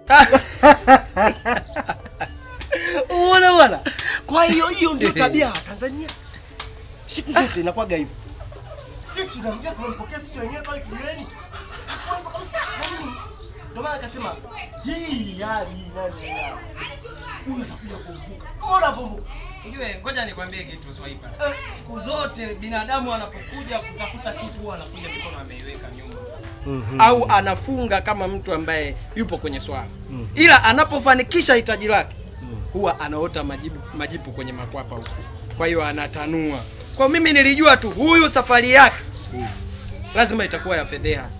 Unaona bwana? Kwa hiyo hiyo ndio tabia ya Tanzania. Siku zote inakuwaga hivyo. Sisi tunamjua tunampokea sisi wenyewe pale kijiweni. Hakuwa hivyo kabisa. Yaani ndio maana akasema hii hali nani ya. Huyu anakuja kuumbuka. Mbona vumbuka? Ujue, ngoja nikwambie kitu Swaiba. Siku zote binadamu anapokuja kutafuta kitu huwa anakuja mikono ameiweka nyuma. Au anafunga kama mtu ambaye yupo kwenye swala. Ila anapofanikisha hitaji lake huwa anaota majibu, majipu kwenye makwapa huko. Kwa hiyo anatanua. Kwa mimi nilijua tu huyu safari yake lazima itakuwa ya fedheha.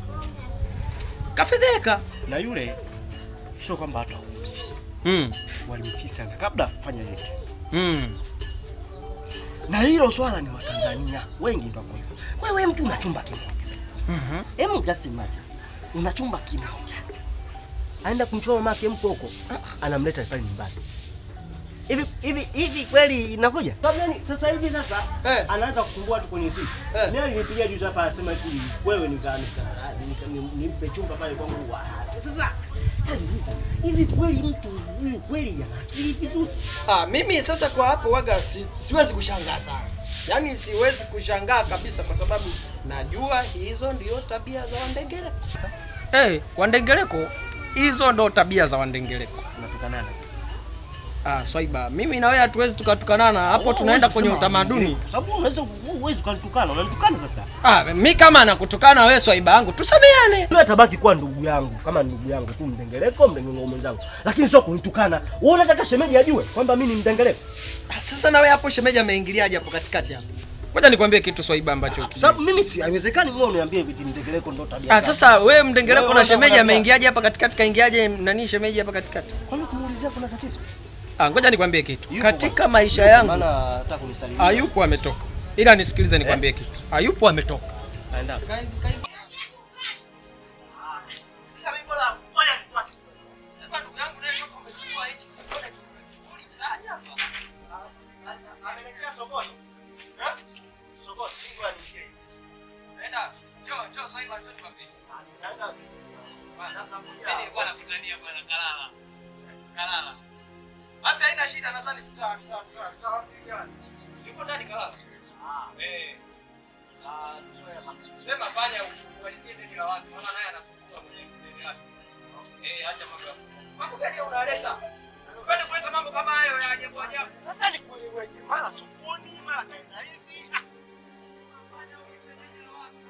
Kafedheka. Na yule sio kwamba watu haumsi. Mm. Walimsi sana kabla afanye yote. Mm. Na hilo swala ni Watanzania wengi ndio wako hivyo. Wewe mtu una chumba kimoja. Mhm. Hebu just imagine. Una chumba kimoja. Aenda kumchoma mamake mko huko. Anamleta pale nyumbani. Hivi hivi hivi kweli inakuja? Sababu gani sasa hivi sasa Eh. anaanza kusumbua watu kwenye simu. Eh. Mimi alinipigia juzi hapa anasema eti wewe nikaanika nimpe chumba pale kwangu. wa- Sasa aliuliza hivi kweli mtu huyu kweli ana akili vizuri? Ah, mimi sasa kwa hapo waga si, siwezi kushangaa sana. Yaani siwezi kushangaa kabisa kwa sababu najua hizo ndio tabia za Wandengereko. Eh, hey, Wandengereko hizo ndo tabia za Wandengereko. Tunatukanana sasa. Ah, Swaiba, mimi na wewe hatuwezi tukatukanana hapo, tunaenda kwenye utamaduni. Kwa sababu unaweza uwezi ukanitukana, unanitukana sasa. Ah, mi kama nakutukana wewe Swaiba yangu, tusameane. Yule atabaki kuwa ndugu yangu, kama ndugu yangu tu mdengereko, mdengereko mwenzangu. Lakini sio kunitukana. Wewe unataka shemeji ajue kwamba mimi ni mdengereko. Ah, Sasa na wewe hapo shemeji ameingiliaje hapo katikati hapo? Ngoja nikwambie kitu Swaiba ambacho Kwa sababu mimi si haiwezekani wewe uniambie eti mdengereko ndo tabia. Ah, zangu. sasa wewe mdengereko Wewe na unataka shemeji tabia. ameingiaje hapa katikati? Kaingiaje nani shemeji hapa katikati? kwani kumuulizia kuna tatizo? Ah, ngoja nikwambie kitu. Yupo Katika bwana. maisha yangu Maana nataka kunisalimia. Ayupo ametoka. Ila nisikilize nikwambie kitu. Ayupo ametoka. Naenda. Sasa mimi bora ngoja nikuache. Sasa ndugu yangu naye toka umechukua hichi kitu ndani hapa. Amelekea sokoni. Eh? Sokoni, ngoja niingie. Naenda. Njoo, njoo sasa hivi njoo nikwambie. Naenda. Mimi bwana kutania bwana kalala. Kalala. Basi haina shida nadhani tuta tuta- tuta- tutawasiliana. Yupo ndani kalala. Eh. Sema fanya umalizie deni la watu. Maana naye anasumbua mwenye deni lake. Eh, acha mambo. Mambo gani unaleta? Sipendi kuleta mambo kama hayo ya ajabu ajabu. Sasa nikueleweje? Mara sokoni, mara kaenda hivi. Ah, Fanya ulipe deni la watu.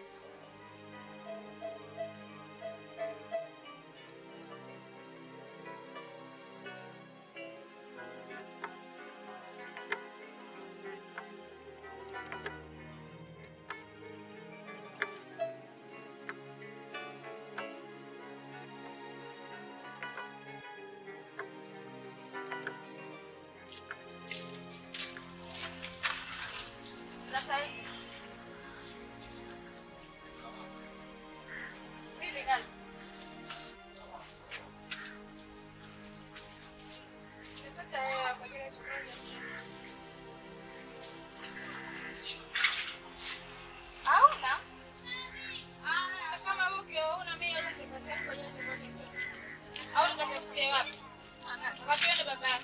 Sasa hizi. Vipi kazi? Nimepata hela kwa ajili ya chakula cha mchana. Hauna? Sasa kama wewe ukiwa huna mimi hela nitakupatia kwa ajili ya chakula cha mchana. Au nikatafutie wapi? Wakati wewe ndo baba yako.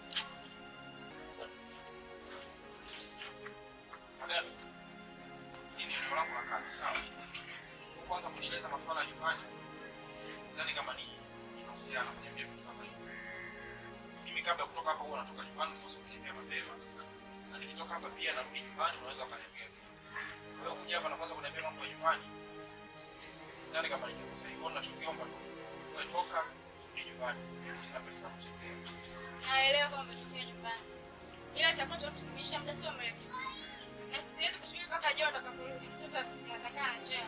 Hili ni eneo langu la kazi, sawa? Kwanza kunieleza masuala ya nyumbani, sidhani kama ni inahusiana kuniambia vitu kama hivi. Mimi kabla ya kutoka hapa huwa natoka nyumbani nikosa kukimbia mapema, na nikitoka hapa pia narudi nyumbani, unaweza ukaniambia. Kwa hiyo kuja hapa na kwanza kuniambia mambo ya nyumbani, sidhani kama ni jambo sahihi. Kwa hiyo ninachokiomba tu, wewe toka rudi nyumbani, mimi sina pesa za kuchezea. Naelewa kama umetokea nyumbani, ila chakula cha kutumisha muda sio mrefu, na siwezi kusubiri mpaka jioni utakaporudi. Mtoto akisikia atakaa na njaa.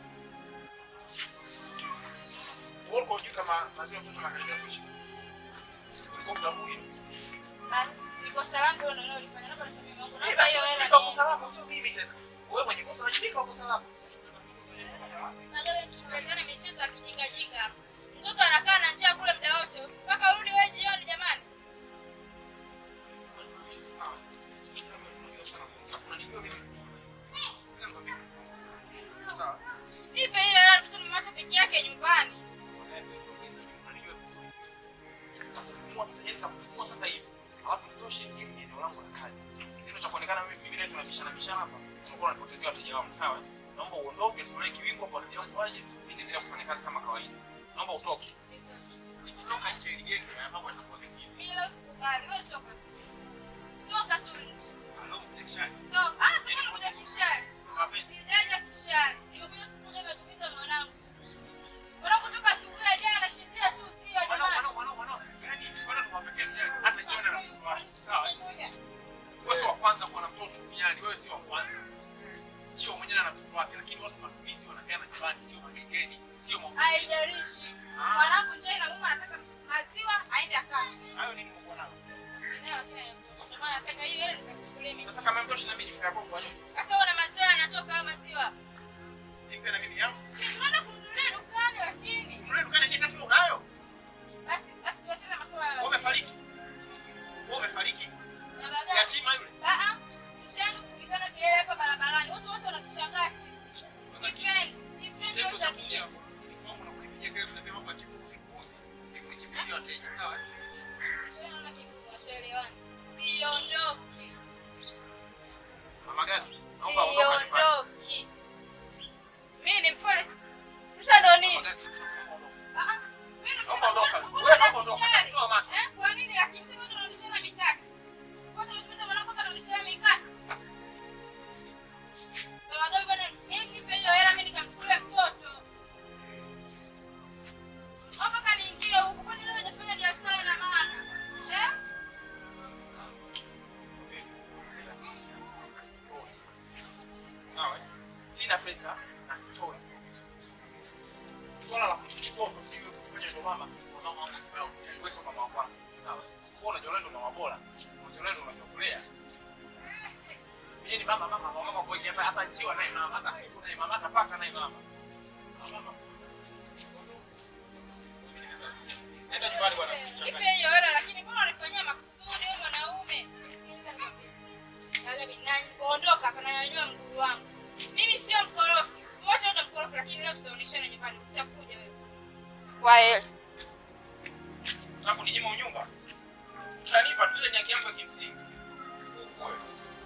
Wewe ulikuwa hujui kama maziwa ya mtoto anakaribia kuisha? Ulikuwa hutambui hilo? Basi niko salama, hilo ndio ulifanya. Naomba nisamehe Mungu, Eh, naomba basi hiyo wajibika hela kwa kosa lako, sio mimi tena. Wewe mwenye kosa wajibika kwa kosa lako. Najua wewe tusiletane michezo ya kijinga jinga hapa. Mtoto anakaa na njaa kule muda wote mpaka urudi wewe jioni, jamani. Nipe hiyo hela, mtoto nimemwacha peke yake nyumbani. kama kawaida. Naomba utoke. Ukitoka nje ile geni na mambo yatakuwa mengine. Mimi leo sikubali. Wewe toka. Toka tu nje. Leo kuja kishani. Toka. Ah, sasa unakuja kishari. Mapenzi. Sijaja kishari. Nimekuja kukuja matumiza mwanangu. Unapotoka asubuhi ya jana nashindia tu sio Wanao jamani. wanao wanao wanao. Yaani wana tuwapekee duniani. Hata jiona na mtoto wake. Sawa? eh? Wewe sio wa kwanza kuwa na mtoto duniani. Wewe sio wa kwanza. Chio mwenyewe ana mtoto wake lakini watu matumizi wanapeana nyumbani sio magengeni, sio maofisini. Haijalishi. Mwanangu njaa na mama anataka maziwa aende akanywe. Hayo nini mko nao? Eneo lakini hayamtoshi. Ndio maana nataka hiyo ile nikachukulie mimi. Sasa kama mtoshi na mimi nifika hapo kwa nyumba. Sasa una maziwa yanatoka hayo maziwa. Nipe na mimi yangu. Si tunaenda kununulia dukani lakini. Mle dukani ni kati unayo. Basi basi tuachane masuala Wewe ya. umefariki. Wewe umefariki. Baba gani? Yatima yule. Ah ah. Msichana kupigana kelele hapa barabarani. Watu wote wanatushangaa sisi. Sipendi. Sipendi Kitendo hiyo cha tabia. kuja ofisini kwangu na kunipigia kelele na mambo ya chipuzi kuuzi. Ni kunikimbizia wateja, sawa? Sio naona kigumu hatuelewani. Siondoki. Mama gani? Naomba ondoka nyumbani. Siondoki. Mimi ni mpole. Sasa ndo nini? Mama gani? Naomba ondoka. Ah ah. Mimi Naomba ondoka. nakuwa Wewe naomba ondoka. kishari. Toa macho. Eh? Kwa nini lakini sisi wote tunarudishana mikasi? Wote tumetumia mwanangu hapa tunarudishana mikasi. Baba gabi bwana, mimi nipe hiyo hela mimi nikamchukulia mtoto. Hapa kaniingia huku kwani leo hajafanya biashara ina maana. Eh? Sawa? eh? Sina pesa na sitoi. Swala la kuchukua ndo sio kufanya ndo mama. Mama wangu kwa wewe sio mama wa kwanza. Sawa? Kwa unajua wewe ndo mama bora. Unajua wewe ndo unajua kulea. Yeye ni mama mama mama kwa hiyo hata hata njiwa naye mama, hata kuku naye mama, hata paka naye mama. Mama. Nenda nyumbani bwana Nipe msichanganye. hiyo hela lakini mbona unanifanyia makusudi wewe mwanaume? Sikiliza nikwambie. Baba gabi nani ondoka hapa na nyanyua mguu wangu. Mimi sio mkorofi. Siku wote ndo mkorofi lakini leo tutaonyeshana nyumbani. Utakuja wewe. Kwa hela. na kuninyima unyumba utanipa tu ile ni haki yangu ya kimsingi Huku wewe.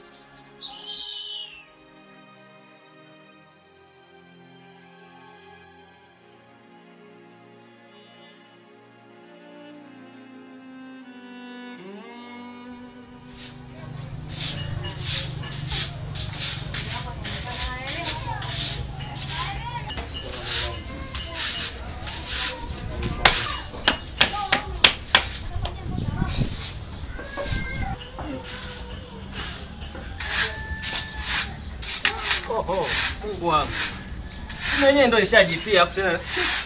Oho, Mungu wangu. Mimi mwenyewe ndo ishajipia afu tena.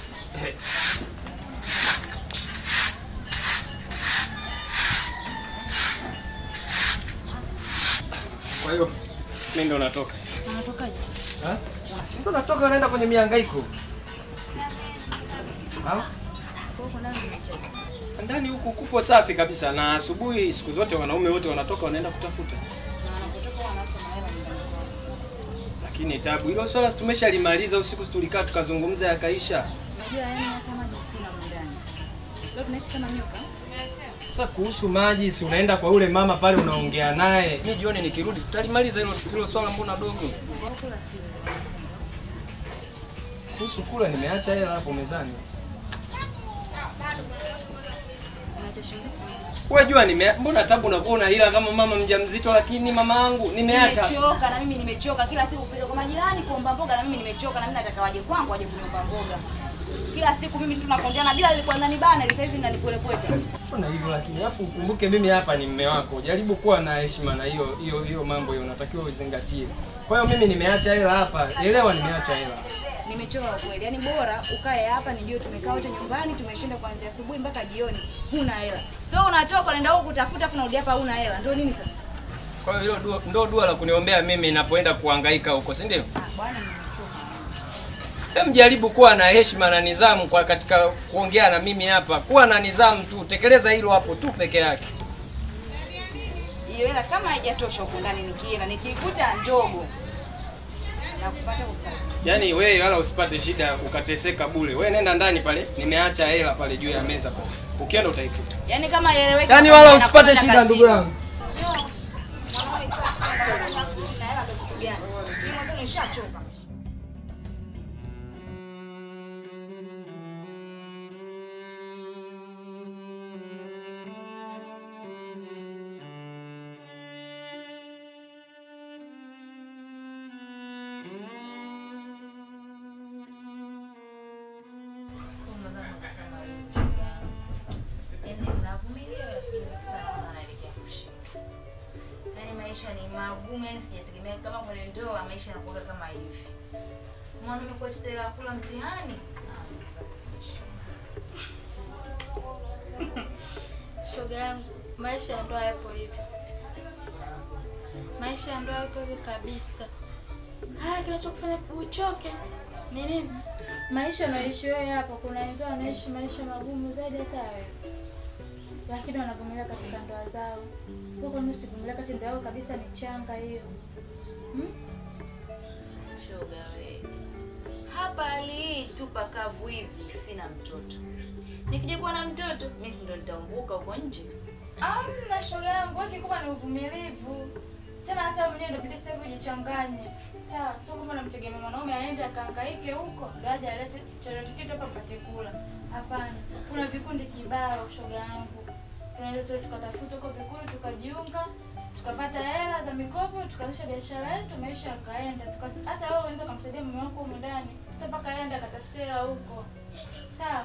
Kwa hiyo mimi ndo natoka. Unatokaje? Ha? Si ndo natoka naenda kwenye mihangaiko. Ha? Ndani huku kupo safi kabisa na asubuhi siku zote wanaume wote wanatoka wanaenda kutafuta. Lakini tabu hilo swala si tumeshalimaliza usiku si tulikaa tukazungumza yakaisha. Unajua yani hata maji sina mundani. Leo tunaishi kama nyoka. Sasa kuhusu maji si unaenda kwa ule mama pale unaongea naye. Mimi jioni nikirudi tutalimaliza hilo hilo swala mbona dogo. Wao kula siri. Kuhusu kula nimeacha hela hapo mezani. Unaacha shilingi? Wewe jua nime mbona tabu unakuwa una hila kama mama mjamzito lakini mama yangu nimeacha. Nimechoka na mimi nimechoka kila siku kupita kwa majirani kuomba mboga na mimi nimechoka na mimi nataka waje kwangu waje kuniomba mboga. Kila siku mimi tu tunakondeana bila ilikuwa ndani bana ile saizi ndanipolepweta. Mbona hivyo lakini alafu ukumbuke mimi hapa ni mme wako. Jaribu kuwa na heshima na hiyo hiyo hiyo mambo hiyo unatakiwa uzingatie. Kwa hiyo mimi nimeacha hela hapa. Elewa nimeacha hela. Nimechoka kwa kweli. Yaani bora ukae hapa nijue tumekaa wote nyumbani tumeshinda kuanzia asubuhi mpaka jioni. Huna hela. Sio unatoka unaenda huko kutafuta afu unarudi hapa huna hela. Ndio nini sasa? Kwa hiyo hilo dua- ndo dua la kuniombea mimi ninapoenda kuhangaika huko, si ndio? Ah bwana nimechoka. Hem, jaribu kuwa na heshima na nidhamu kwa katika kuongea na mimi hapa. Kuwa na nidhamu tu, tekeleza hilo hapo tu peke yake. Hiyo hela kama haijatosha huko ndani nikienda nikikuta ndogo. Na kufuata kwa kazi. Yaani wewe wala usipate shida ukateseka bure. Wewe nenda ndani pale, nimeacha hela pale juu ya meza pale. Ukienda utaikuta. Yaani kama ieleweke. Yaani wala usipate shida ndugu yangu. Nishachoka. maisha ni magumu, yani sijategemea kama kwenye ndoa maisha yanakuwa kama hivi. Mwanaume kuacha tela ya kula mtihani. Shoga yangu, maisha ya ndoa yapo hivyo, maisha ya ndoa yapo hivyo kabisa. Haya, kinachokufanya uchoke ni nini? Maisha unayoishi wewe hapo, kuna wengine wanaishi maisha magumu zaidi hata wewe, lakini wanavumilia katika ndoa zao. Wewe kwa nini usivumilia kati ndoa yako kabisa? Ni changa hiyo hmm? Shoga we. Hapa hali hii tu pakavu hivi sina mtoto. Nikija kuwa na mtoto, mimi si ndo nitaumbuka huko nje. Amna shoga yangu, wewe kikubwa ni uvumilivu. Tena hata wewe mwenyewe ndio bidii sasa hivi ujichanganye. Sawa, sio kama unamtegemea mwanaume aende akahangaike huko, ndio aje alete chochote kitu hapa mpate kula. Hapana. Kuna vikundi kibao shoga yangu. Tunaweza tu tukatafuta huko vikundi tukajiunga, tukapata hela za mikopo, tukaanzisha biashara yetu, maisha yakaenda. Tukas- Hata wewe unaweza kumsaidia mume wako huko ndani. Sio mpaka aende akatafutia hela huko. Sawa?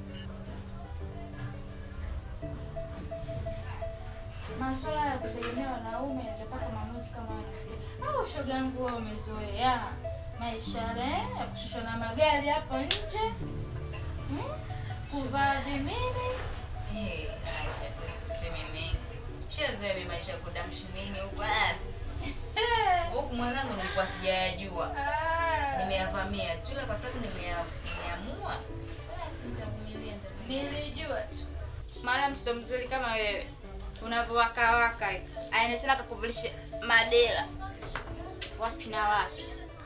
Masuala ya kutegemea wanaume yatapata maamuzi kama wanafika. Au shoga yangu wewe umezoea maisha yale ya kushushwa na magari hapo nje. Hmm? Kuvaa vimini. Eh, acha tu siseme mengi. Shazoea mimi maisha ya kudamshi nini huko. Ah, Huku mwenzangu nilikuwa sijayajua. Nimeyavamia tu ila kwa sababu nimea- nimeamua. Basi nitavumilia nitavumilia. Nilijua tu. Maana mtoto mzuri kama wewe unavyowaka waka hivi. Aende tena akakuvulisha madela. Wapi na wapi?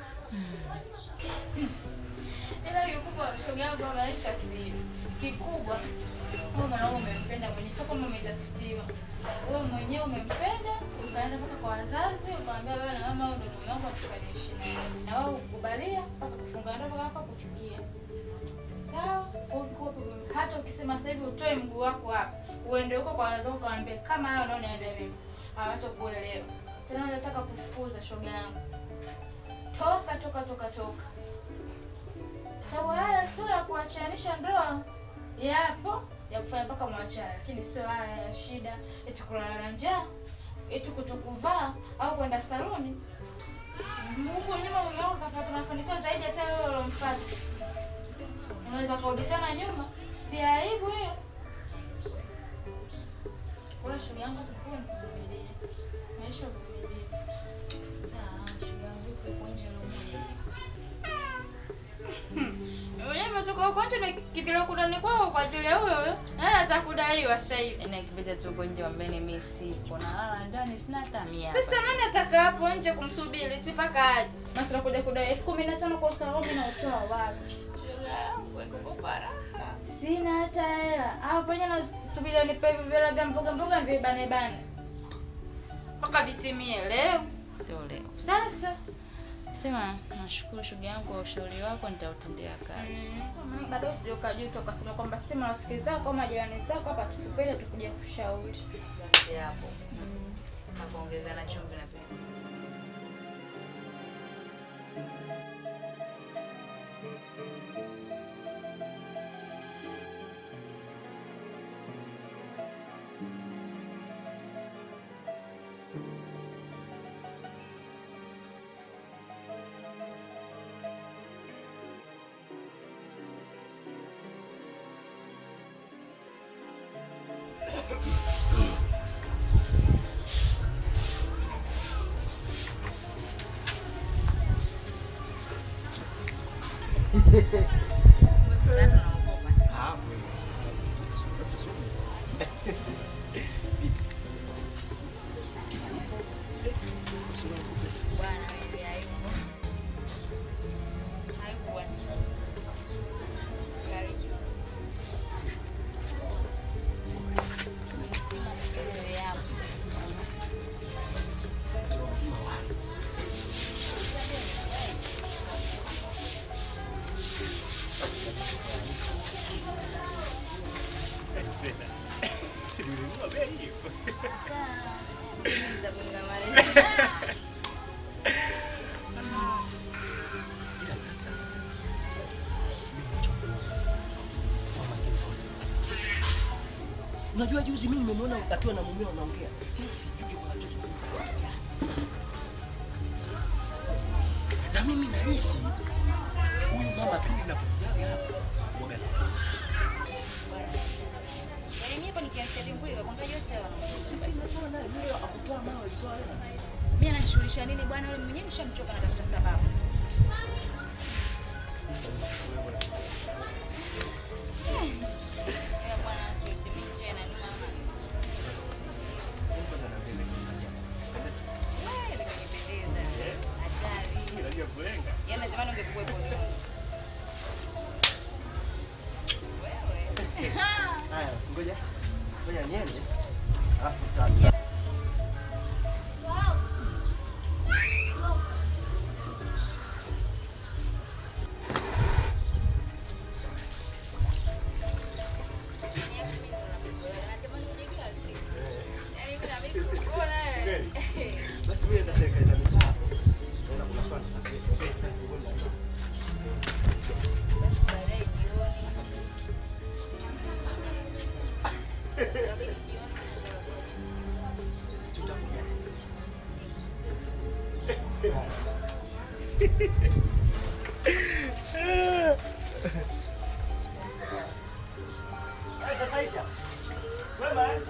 Ila kikubwa shoga yangu wa maisha si hivi. Kikubwa wewe mwanaume umempenda mwenyewe, sio kama umetafutiwa. Wewe mwenyewe umempenda, ukaenda mpaka kwa wazazi, ukamwambia wewe na mama wewe ndio mume wangu tukaniishi naye. Na wao ukubalia mpaka kufunga ndoa mpaka hapa kufikia. Sawa? Kwa hiyo kikubwa tu, hata ukisema sasa hivi utoe mguu wako hapa, uende huko kwa wazazi ukawaambia kama hayo unaoniambia mimi. Hawatakuelewa. Tena unataka kufukuza shoga yangu. Toka toka toka toka. Sababu haya sio ya kuachanisha ndoa, yapo ya kufanya mpaka mwachane, lakini sio haya ya shida eti kulala na njaa, eti kutokuvaa au kwenda saluni. Huko nyuma mume wako kapata mafanikio zaidi hata wewe ulomfuata. Unaweza kurudi tena nyuma, si aibu hiyo? Kwa hiyo shoga yangu kikuu ni kuvumilia. Maisha uvumilie. Sawa, shoga yangu yuko huko nje leo moja. Mwenyewe umetoka huko nje umekimbilia huko ndani kwao kwa ajili ya huyo huyo. Naye atakudaiwa sasa hivi. Yaani akipita tu huko nje ambeni mimi sipo. Nalala ndani sina hata mia. hapa. Sasa nani ataka hapo nje kumsubiri eti mpaka aje? Basi nakuja kudai elfu kumi na tano kwa usalama na utoa wapi? Shoga yangu iko raha. Sina hata hela. Hapo penye nasubiri nipe hivi vile vya mboga mboga vibane bane. Mpaka vitimie leo. Sio leo. Sasa Sema nashukuru shoga yangu kwa ushauri wako nitautendea kazi. mm, bado sijokajuta ukasema kwamba si marafiki zako au majirani zako hapa tukupende tukuja kushauri. Basi hapo. Na kuongeza na chumvi na pilipili. Watu wanaogopa. Bwana wewe aibu. Aibu bwana. Karibu. Wewe hapo. Ila sasa mimi nachokuomba kwa makini Unajua juzi mimi nimeona akiwa na mumeo anaongea. Sasa sijui wanachozungumza kitu gani. Na mimi nahisi huyu mama pindi napokujaga hapa uoga na Yaani mimi hapa nikianzia Limbwilo kwanga yote hayo. sisi tunatoa naye yule akutoa mawe alitoa hela. Mimi ananishughulisha nini bwana yule mwenyewe nishamchoka natafuta sababu. Ya bwana chote mimi tena ni mama. Wewe unanipendeza. Hatari. Yaani natamani ungekuwepo leo. Wewe. Haya, basi ngoja. Ngoja niende. Alafu tuta Basi mimi naenda serikali za mitaa. Naenda kuna swali la kesho. Si utakuja? Hai, sasa Aisha. Wema eh?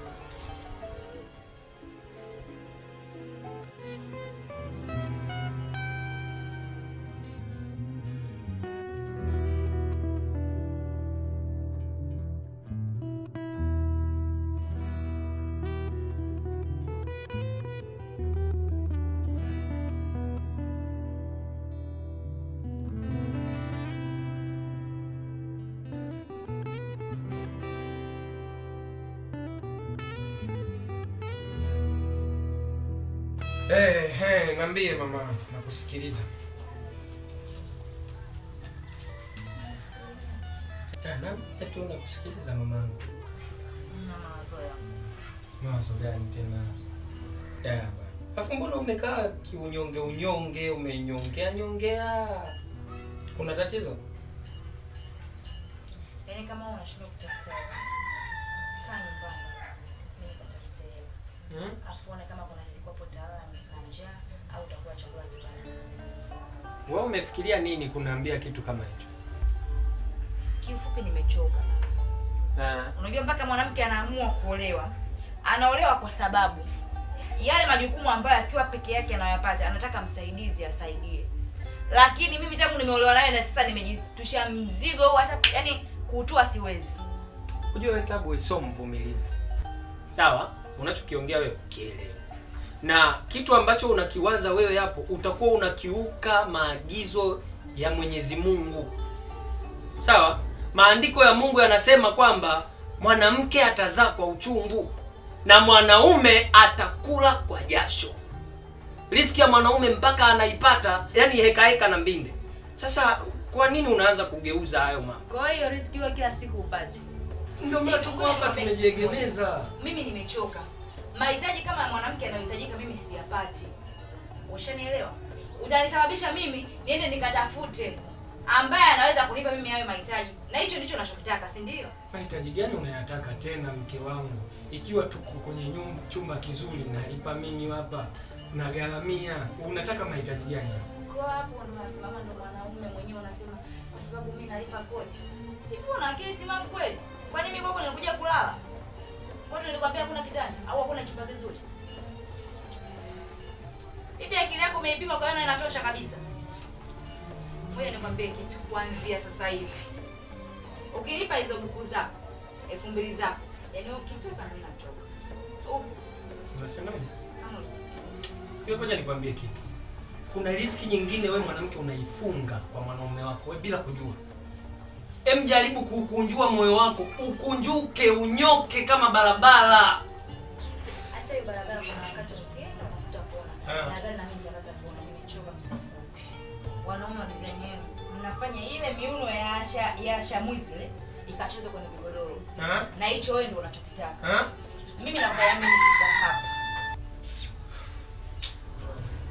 Eh, eh, niambie mama, nakusikiliza. Ah, Naambia tu nakusikiliza mamangu. Na mawazo yangu. Mawazo gani tena? Ya bwana. Alafu mbona umekaa kiunyonge unyonge, umenyongea nyongea? Kuna tatizo? Yaani kama wewe unashindwa kutafuta hela. Kaa nyumbani. Mimi nikatafute hela. Hmm? Afu uone kama kuna siku hapo utalala na njaa au utakuwa chakula kibaya. Wewe umefikiria nini kuniambia kitu kama hicho? Kiufupi nimechoka. Ah, Unajua mpaka mwanamke anaamua kuolewa, anaolewa kwa sababu yale majukumu ambayo akiwa peke yake anayapata, anataka msaidizi asaidie. Lakini mimi tangu nimeolewa naye na sasa nimejitushia mzigo huu, hata yani kuutua siwezi. Unajua wewe Tabu sio mvumilivu. Sawa? Unachokiongea wewe ukielewa. Na kitu ambacho unakiwaza wewe hapo utakuwa unakiuka maagizo ya Mwenyezi Mungu. Sawa? Maandiko ya Mungu yanasema kwamba mwanamke atazaa kwa uchungu na mwanaume atakula kwa jasho. Riziki ya mwanaume mpaka anaipata, yani heka heka na mbinde. Sasa kwa nini unaanza kugeuza hayo mambo? Kwa hiyo riziki hiyo kila siku upati. Ndio maana tuko hapa tumejiegemeza. Mimi nimechoka. Mahitaji kama mwanamke anayohitajika mimi siyapati. Ushanielewa? Utanisababisha mimi niende nikatafute ambaye anaweza kunipa mimi hayo mahitaji, na hicho ndicho nachokitaka, si ndio? Mahitaji gani unayataka tena mke wangu? Ikiwa tuko kwenye nyumba chumba kizuri nalipa mimi hapa nagharamia, unataka mahitaji gani? Kwa hapo ndo unasimama, ndo mwanaume mwenyewe unasema kwa sababu mimi nalipa kodi. Hivi una akili timamu kweli? Kwani mimi kwako nilikuja kulala? Watu nilikwambia hakuna kitanda au hakuna chumba kizuri? Hivi akili yako umeipima kwa yana inatosha kabisa? Ngoja nikwambie kitu kuanzia sasa hivi. Ukilipa hizo buku zako elfu mbili zako, yaani ukitoka ndio natoka. Huku Unasemaje? kama ulivyosikia. Hiyo ngoja nikwambie kitu. Kuna riski nyingine we mwanamke unaifunga kwa mwanaume wako we bila kujua. Em, jaribu kuukunjua moyo wako, ukunjuke, unyoke kama barabara. Hata hiyo barabara kuna wakati ukienda unakuta kona. Ah. Nadhani na mimi nitapata kona, nimechoka kifupi. Wanaume wa design yenu mnafanya ile miuno ya asha ya asha mwizi ile ikacheze kwenye vigodoro. Ha? Na hicho wewe ndio unachokitaka. Ha? Mimi nakuamini fika hapa.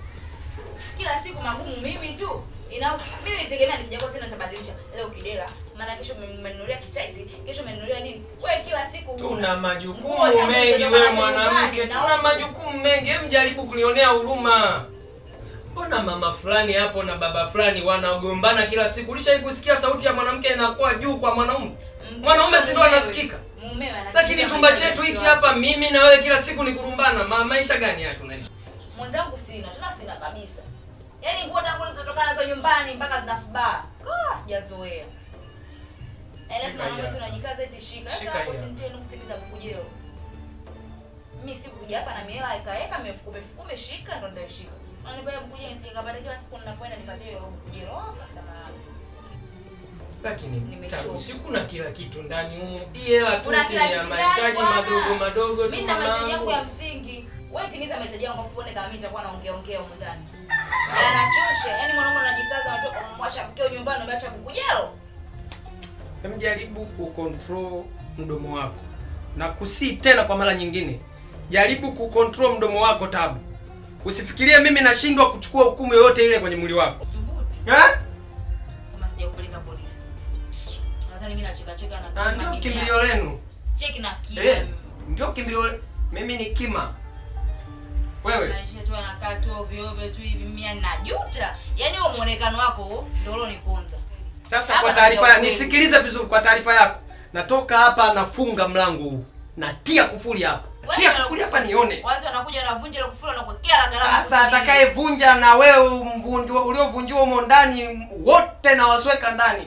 Kila siku magumu mimi tu. Ina mimi nitegemea nikija kwa tena nitabadilisha. Leo kidela, maana kesho umenunulia kitaiti kesho umenunulia nini wewe kila siku huna. tuna Nguo majukumu zangu mengi zilizotoka wewe nazo mwanamke nyumbani, tuna na- majukumu mengi Hem jaribu kunionea huruma mbona mama fulani hapo na baba fulani wanagombana kila siku ulishai kusikia sauti ya mwanamke inakuwa juu kwa mwanaume mwanaume si ndo Mumewe. anasikika Mumewe anasikika lakini chumba mahitaji chetu hiki yake. hapa mimi na wewe kila siku ni kurumbana Ma, maisha gani haya tunaishi mwenzangu sina tena sina kabisa yaani nguo tangu nilizotoka nazo nyumbani mpaka zinafubaa Ah, sijazoea Yaani Shika tunaona hii tunajikaza eti shika Shika sasa hapo hii hapa. simtie nukusikiliza bukujero mimi sikuja hapa na miela ikaeka mifuko mifuko umeshika ndo nitaishika unanipea bukujero nisije kapata kila siku ninapoenda nipatie hiyo bukujero oh kasema lakini Nimechoka. tabu siku na kila kitu ndani humo hii hela tu Kuna si kila ya kitu gani mahitaji bwana? madogo madogo tu mimi na mahitaji yangu mamangu ya msingi wewe timiza mahitaji yangu afu uone kama mimi nitakuwa naongea ongea huko ndani yanachosha yaani mwanaume unajikaza unatoka kumwacha mkeo nyumbani umeacha bukujero Hem jaribu kucontrol mdomo wako na kusii tena kwa mara nyingine jaribu kucontrol mdomo wako tabu usifikirie mimi nashindwa kuchukua hukumu yoyote ile kwenye mwili wako Thubutu. eh? kama sijakupeleka polisi nadhani mimi nacheka cheka na Na kima ndio mimi kimbilio lenu cheki na kima eh, ndio kimbilio le- mimi ni kima wewe maisha tu anakaa tu ovyo ovyo tu hivi mimi najuta yaani huo muonekano wako ndio ulioniponza sasa Hapa kwa taarifa ya nakuja nisikilize vizuri kwa taarifa yako natoka hapa nafunga mlango huu natia kufuli hapa Watu tia wana- kufuli hapa nione watu wanakuja wanavunja ile kufuli wanakuwekea la gharama sasa atakayevunja na wewe mvunjwa uliovunjiwa humo ndani wote na wasweka ndani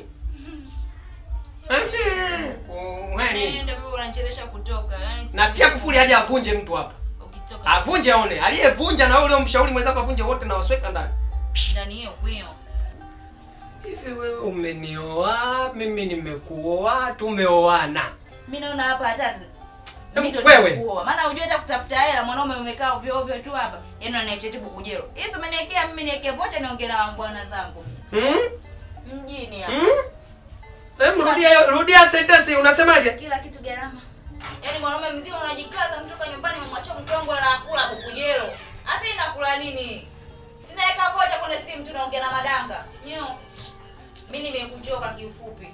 Ehe, uweni. ndio wewe unanichelesha kutoka yaani si- natia kufuli aje avunje mtu hapa ukitoka avunje aone aliyevunja na wewe uliomshauri mwenzako avunje wote na wasweka ndani ndani hiyo kwio hivi wewe umenioa mimi nimekuoa tumeoana mimi naona hapa hata Hebu mimi ndo wewe. nitakuoa. maana hujui hata kutafuta hela mwanaume umekaa ovyo ovyo tu hapa yaani anaichetibu kujero hizi umeniwekea mimi niweke vocha niongee na bwana zangu hmm? mjini hapa hmm? Em, rudia rudia sentensi unasemaje kila kitu gharama yaani mwanaume mzima unajikaza mtoka nyumbani umemwachia mke wangu anakula kukujero hasa inakula nini sinaweka vocha kwenye simu tunaongea na madanga nyo mi nimekuchoka kiufupi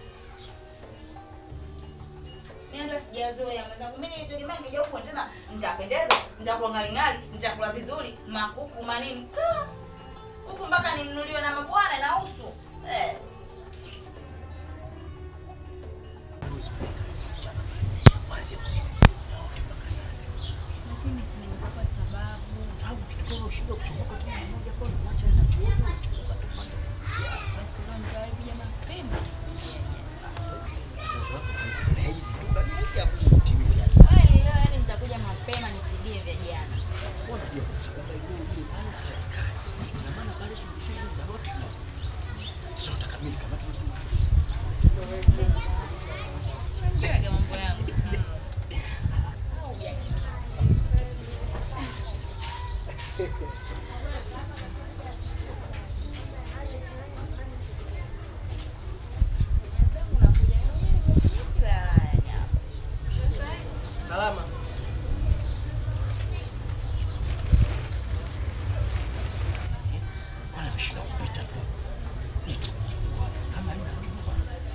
mi hata sijazoea mwenzangu mi nilitegemea nikija huko tena nitapendeza nitakuwa ng'aring'ari nitakula vizuri makuku manini Kaa. huku mpaka ninunuliwe na mabwana na usu eh. Kuanzia usiku naote mpaka saa sita. Lakini si nimekupa sababu. Sababu kitu gani ushindwe kuchomoka tu mara moja kwa mwacha na chooni unachomoka tu fast. Basi leo nitawahi kuja mapema nifungie jana. Sasa wako kuna hiji tu ndani moja afu utimize yake. Wewe leo yani nitakuja mapema nifigie vya jana. Unajua kwa sababu ile ile pale na serikali. Ina maana pale sungusungu na lote. Sio takamili kama tuna sungusungu. Piga mambo yangu Mwenzangu unakuja mwenyewe nimekuja la nyama. salama Wala mshinda kupita tu. Ito. Kama ina nyumba.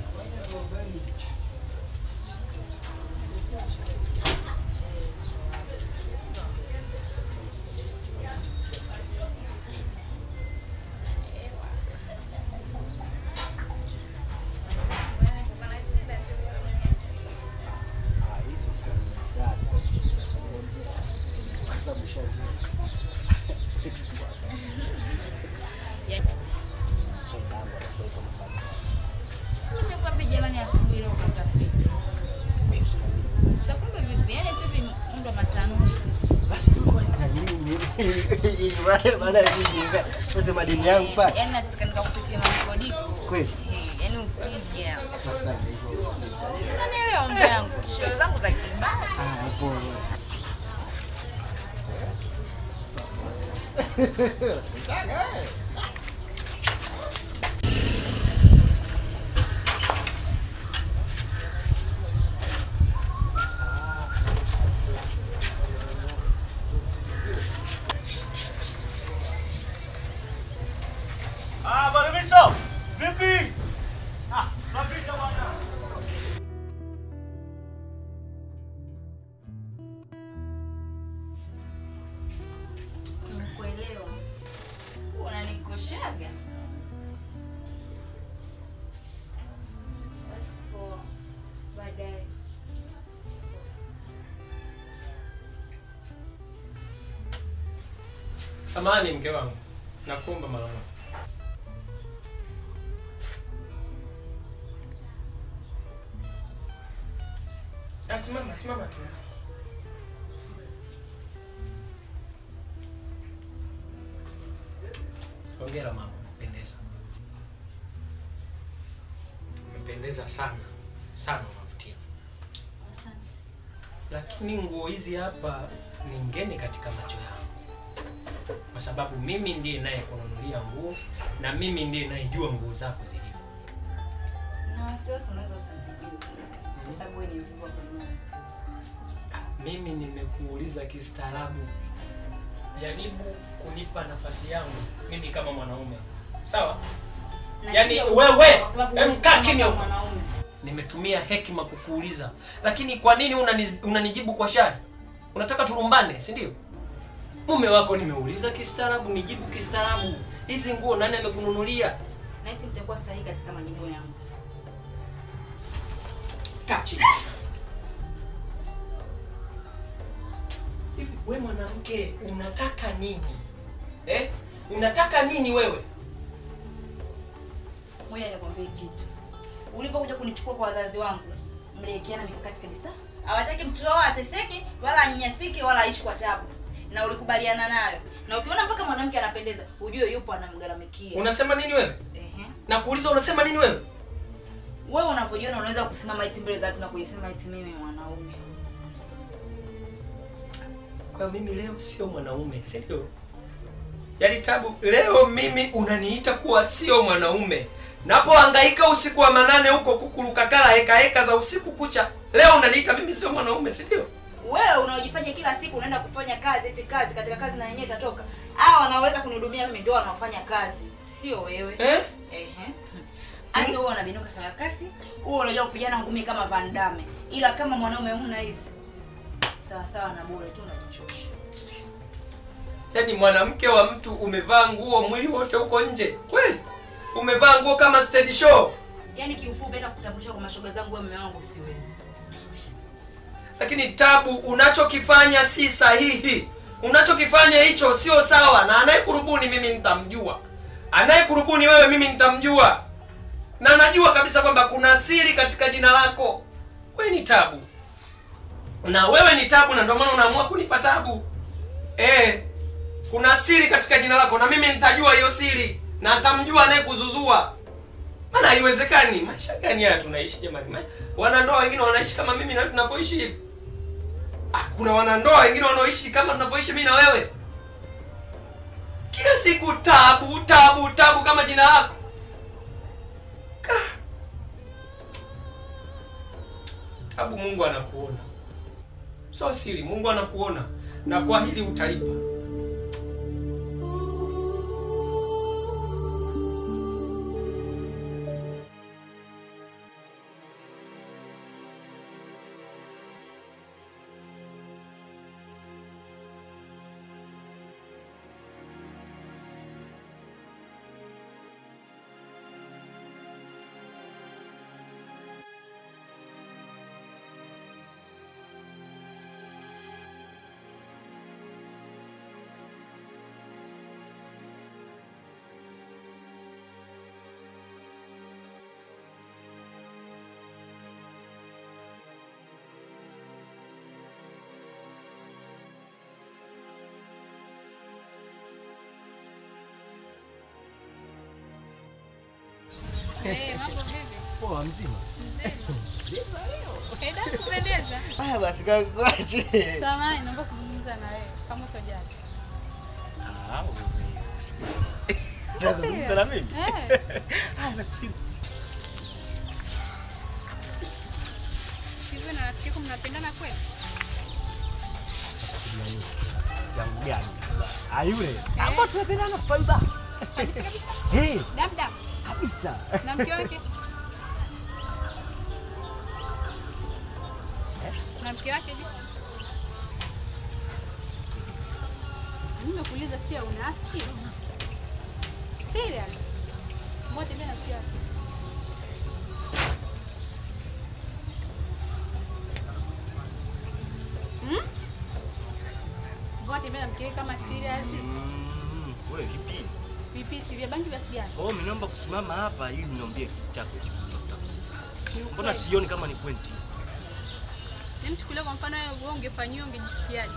Nimekwambia jamani asubuhi leo ukasafiri. Sasa kumbe vipi? Yaani vipi muda wa matanuzi? Basi tulikuwa na nini? Ili wale baada ya kujenga sote madini yangu pale. Yaani nataka nikakupikia madikodiko. Kweli? Eh, Yaani ukija. Sasa hivyo. Unanielewa mbe yangu? Show zangu za kibaya. Ah, hapo. Ah, Bwana Miso, vipi? Ah, napita Samahani mke wangu, nakuomba mara moja. Ah, simama, simama tu. Hongera mama, umependeza. Umependeza sana sana, unavutia. Asante. Lakini nguo hizi hapa ni ngeni katika macho yangu, kwa sababu mimi ndiye naye kununulia nguo na mimi ndiye nayejua nguo zako zilivyo. Na wasiwasi unaweza usizijue. Kwa sababu wewe ni mkubwa kununua. Ah, Mimi nimekuuliza kistaarabu, jaribu kunipa nafasi yangu mimi kama mwanaume, sawa? Na Yaani, sio wewe, kwa sababu em, wewe kaa ni kimya huko. mwanaume. Nimetumia hekima kukuuliza, lakini kwa nini unani, unanijibu kwa shari? Unataka tulumbane, si ndio? Mume wako nimeuliza kistaarabu, nijibu kistaarabu. Hizi nguo nani amekununulia? Nahisi nitakuwa sahihi katika majibu yangu. Kaa chini. Hivi we mwanamke unataka nini eh? Unataka nini wewe? Ngoja nikwambie kitu. Ulipokuja kunichukua kwa wazazi wangu, mliwekeana mikakati kabisa. Hawataki mtoto wao ateseke wala anyanyasike wala aishi kwa tabu. Na ulikubaliana nayo. Na ukiona mpaka mwanamke anapendeza, ujue yupo anamgaramikia. Unasema nini wewe? Ehe. Nakuuliza unasema nini wewe? Wewe unapojiona unaweza kusimama eti mbele za watu na kujisema eti mimi mwanaume. Kwa hiyo mimi leo sio mwanaume, si ndio? Yaani Tabu, leo mimi unaniita kuwa sio mwanaume. Napohangaika usiku wa manane huko kukurukakala heka heka za usiku kucha, leo unaniita mimi sio mwanaume, si ndio? Wewe unaojifanya kila siku unaenda kufanya kazi eti kazi katika kazi na yenyewe itatoka. Hao wanaoweza kunihudumia mimi ndio wanaofanya kazi, sio wewe. Eh? Ehe. Hata wewe unabinuka sarakasi, wewe unajua kupigana ngumi kama Van Damme. Ila kama mwanaume huna hizi. Sawa sawa na bure tu unajichosha. Yaani mwanamke wa mtu umevaa nguo mwili wote huko nje. Kweli? Umevaa nguo kama stage show. Yaani kiufupi hata kutambulisha kwa mashoga zangu wewe mume wangu siwezi. Lakini Tabu, unachokifanya si sahihi. Unachokifanya hicho sio sawa, na anayekurubuni mimi nitamjua, anayekurubuni wewe mimi nitamjua, na najua kabisa kwamba kuna siri katika jina lako. Wewe ni Tabu na wewe ni Tabu, na ndio maana unaamua kunipa tabu. Eh, kuna siri katika jina lako, na mimi nitajua hiyo siri, na nitamjua anayekuzuzua. Maana haiwezekani. Maisha gani haya tunaishi jamani? Ma- Wanandoa wengine wanaishi kama mimi na tunavyoishi hivi. Ah, kuna wanandoa wengine wanaoishi kama tunavyoishi mimi na wewe. Kila siku tabu, tabu, tabu kama jina lako. Ka. Tabu, Mungu anakuona. Sio siri, Mungu anakuona na kwa hili utalipa. Eh, mambo vipi? Poa mzima. Eda kupendeza. Haya basi kakwache. Samahani, naomba kuzungumza na wewe kama utojali. Ah, wewe usikilize. Unataka kuzungumza na mimi? Eh, Ah, nakusikia. hivi na rafiki yako mnapendana kweli? Yangu gani? Ah, yule. Hapo tunapendana swaiba. Kabisa kabisa. Eh, Dam dam. kabisa. Na mke wake? Na mke wake je? Mimi nakuuliza sio unafiki? Serious? Mbona tembea na mke wake? Hmm? Mbona tembea na mke wake kama serious? Wewe vipi? Vipi si vya bangi vya sigara? Kwa hiyo umeniomba kusimama hapa ili niambie kitu chako hicho kutoka. Ni Mbona ukweli. sioni kama ni pointi? Nimchukulie kwa mfano wewe wewe ungefanyiwa ungejisikiaje?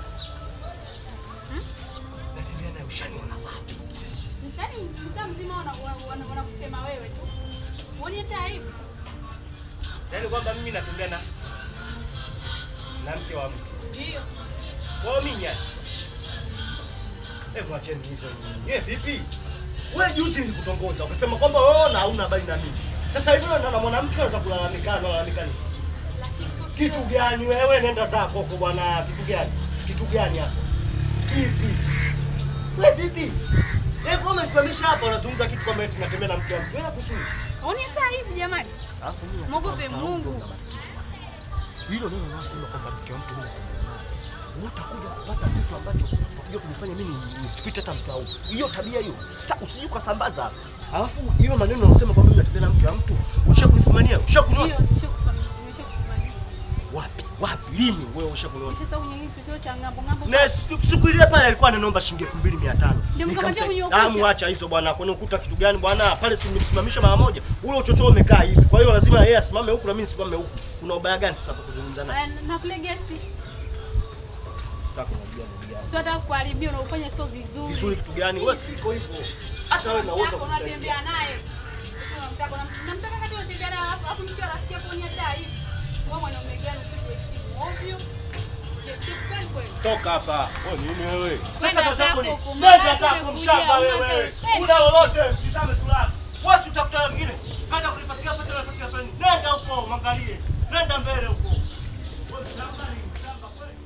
Natembea naye ushaniona wapi? Yaani mtaa mzima wana- wana- wana- wanakusema wewe tu. Uone hata aibu. Yaani kwamba mimi natembea na na mke wa mtu. Ndio. Kwa hiyo mimi yani. Hebu acheni hizo nyinyi. Eh, vipi? Wewe juzi nilikutongoza ukasema kwamba wewe na hauna habari na mimi. Sasa hivi wewe na mwanamke unaweza kulalamika, unalalamika nini? Lakini sio Kitu gani wewe? Nenda zako huko bwana. Kitu gani? Kitu gani hasa? Kipi? Wewe vipi? Wewe kama umesimamisha hapa unazungumza kitu kama eti natembea na mke wa mtu. Wewe kusudi. Uone hata aibu jamani. Alafu mimi Mwogope Mungu. hilo neno unasema kwamba mke wa mtu mimi wewe utakuja kupata kitu ambacho utakuja kunifanya mimi nisipite hata mtaa huu. Hiyo tabia hiyo sa- usije ukasambaza. Alafu hiyo maneno unasema kwamba mimi natembea na mke wa mtu, ushakunifumania, ushakuniona Ndio, nimeshakufanya. Nimeshakufanya. wapi? Wapi? Lini wewe ushakuniona? Sasa unyang'anyi chochote cha ngambo ngambo. Na siku siku ile pale alikuwa ananiomba shilingi 2500. Ndio mkamatia Nikamsema, mwenye ukuta. "Ah, muacha hizo bwana, kwani ukuta kitu gani bwana? Pale si nimsimamisha mara moja. Ule uchochoo umekaa hivi. Kwa hiyo lazima yeye asimame huku na mimi nisimame huku. Kuna ubaya gani sasa kwa kuzungumza naye? Aya, na kule guest. Kaka unajua ndugu yangu. Sio hata kuharibia unaufanya sio vizuri. Vizuri kitu gani? Wewe siko hivyo. Hata wewe naweza Unataka kusaidia. unatembea naye. Unamtaka unam- unamtaka kati unatembea naye alafu alafu mkiwa rafiki yako ni hata hivi. Wewe mwanaume gani usikuheshimu ovyo? Cheki kweli kweli. Toka hapa. Wewe nini wewe? Kwenda Sasa zako ni. zako huko, Nenda maana zako tumekuja, mshamba una wewe. kazi. Una lolote, mtizame sura yako. Wewe si utafuta wengine. Kaja kunipatia pesa na patia pesa. Nenda huko, mwangalie. Nenda mbele huko. Wewe mshamba ni mshamba kweli.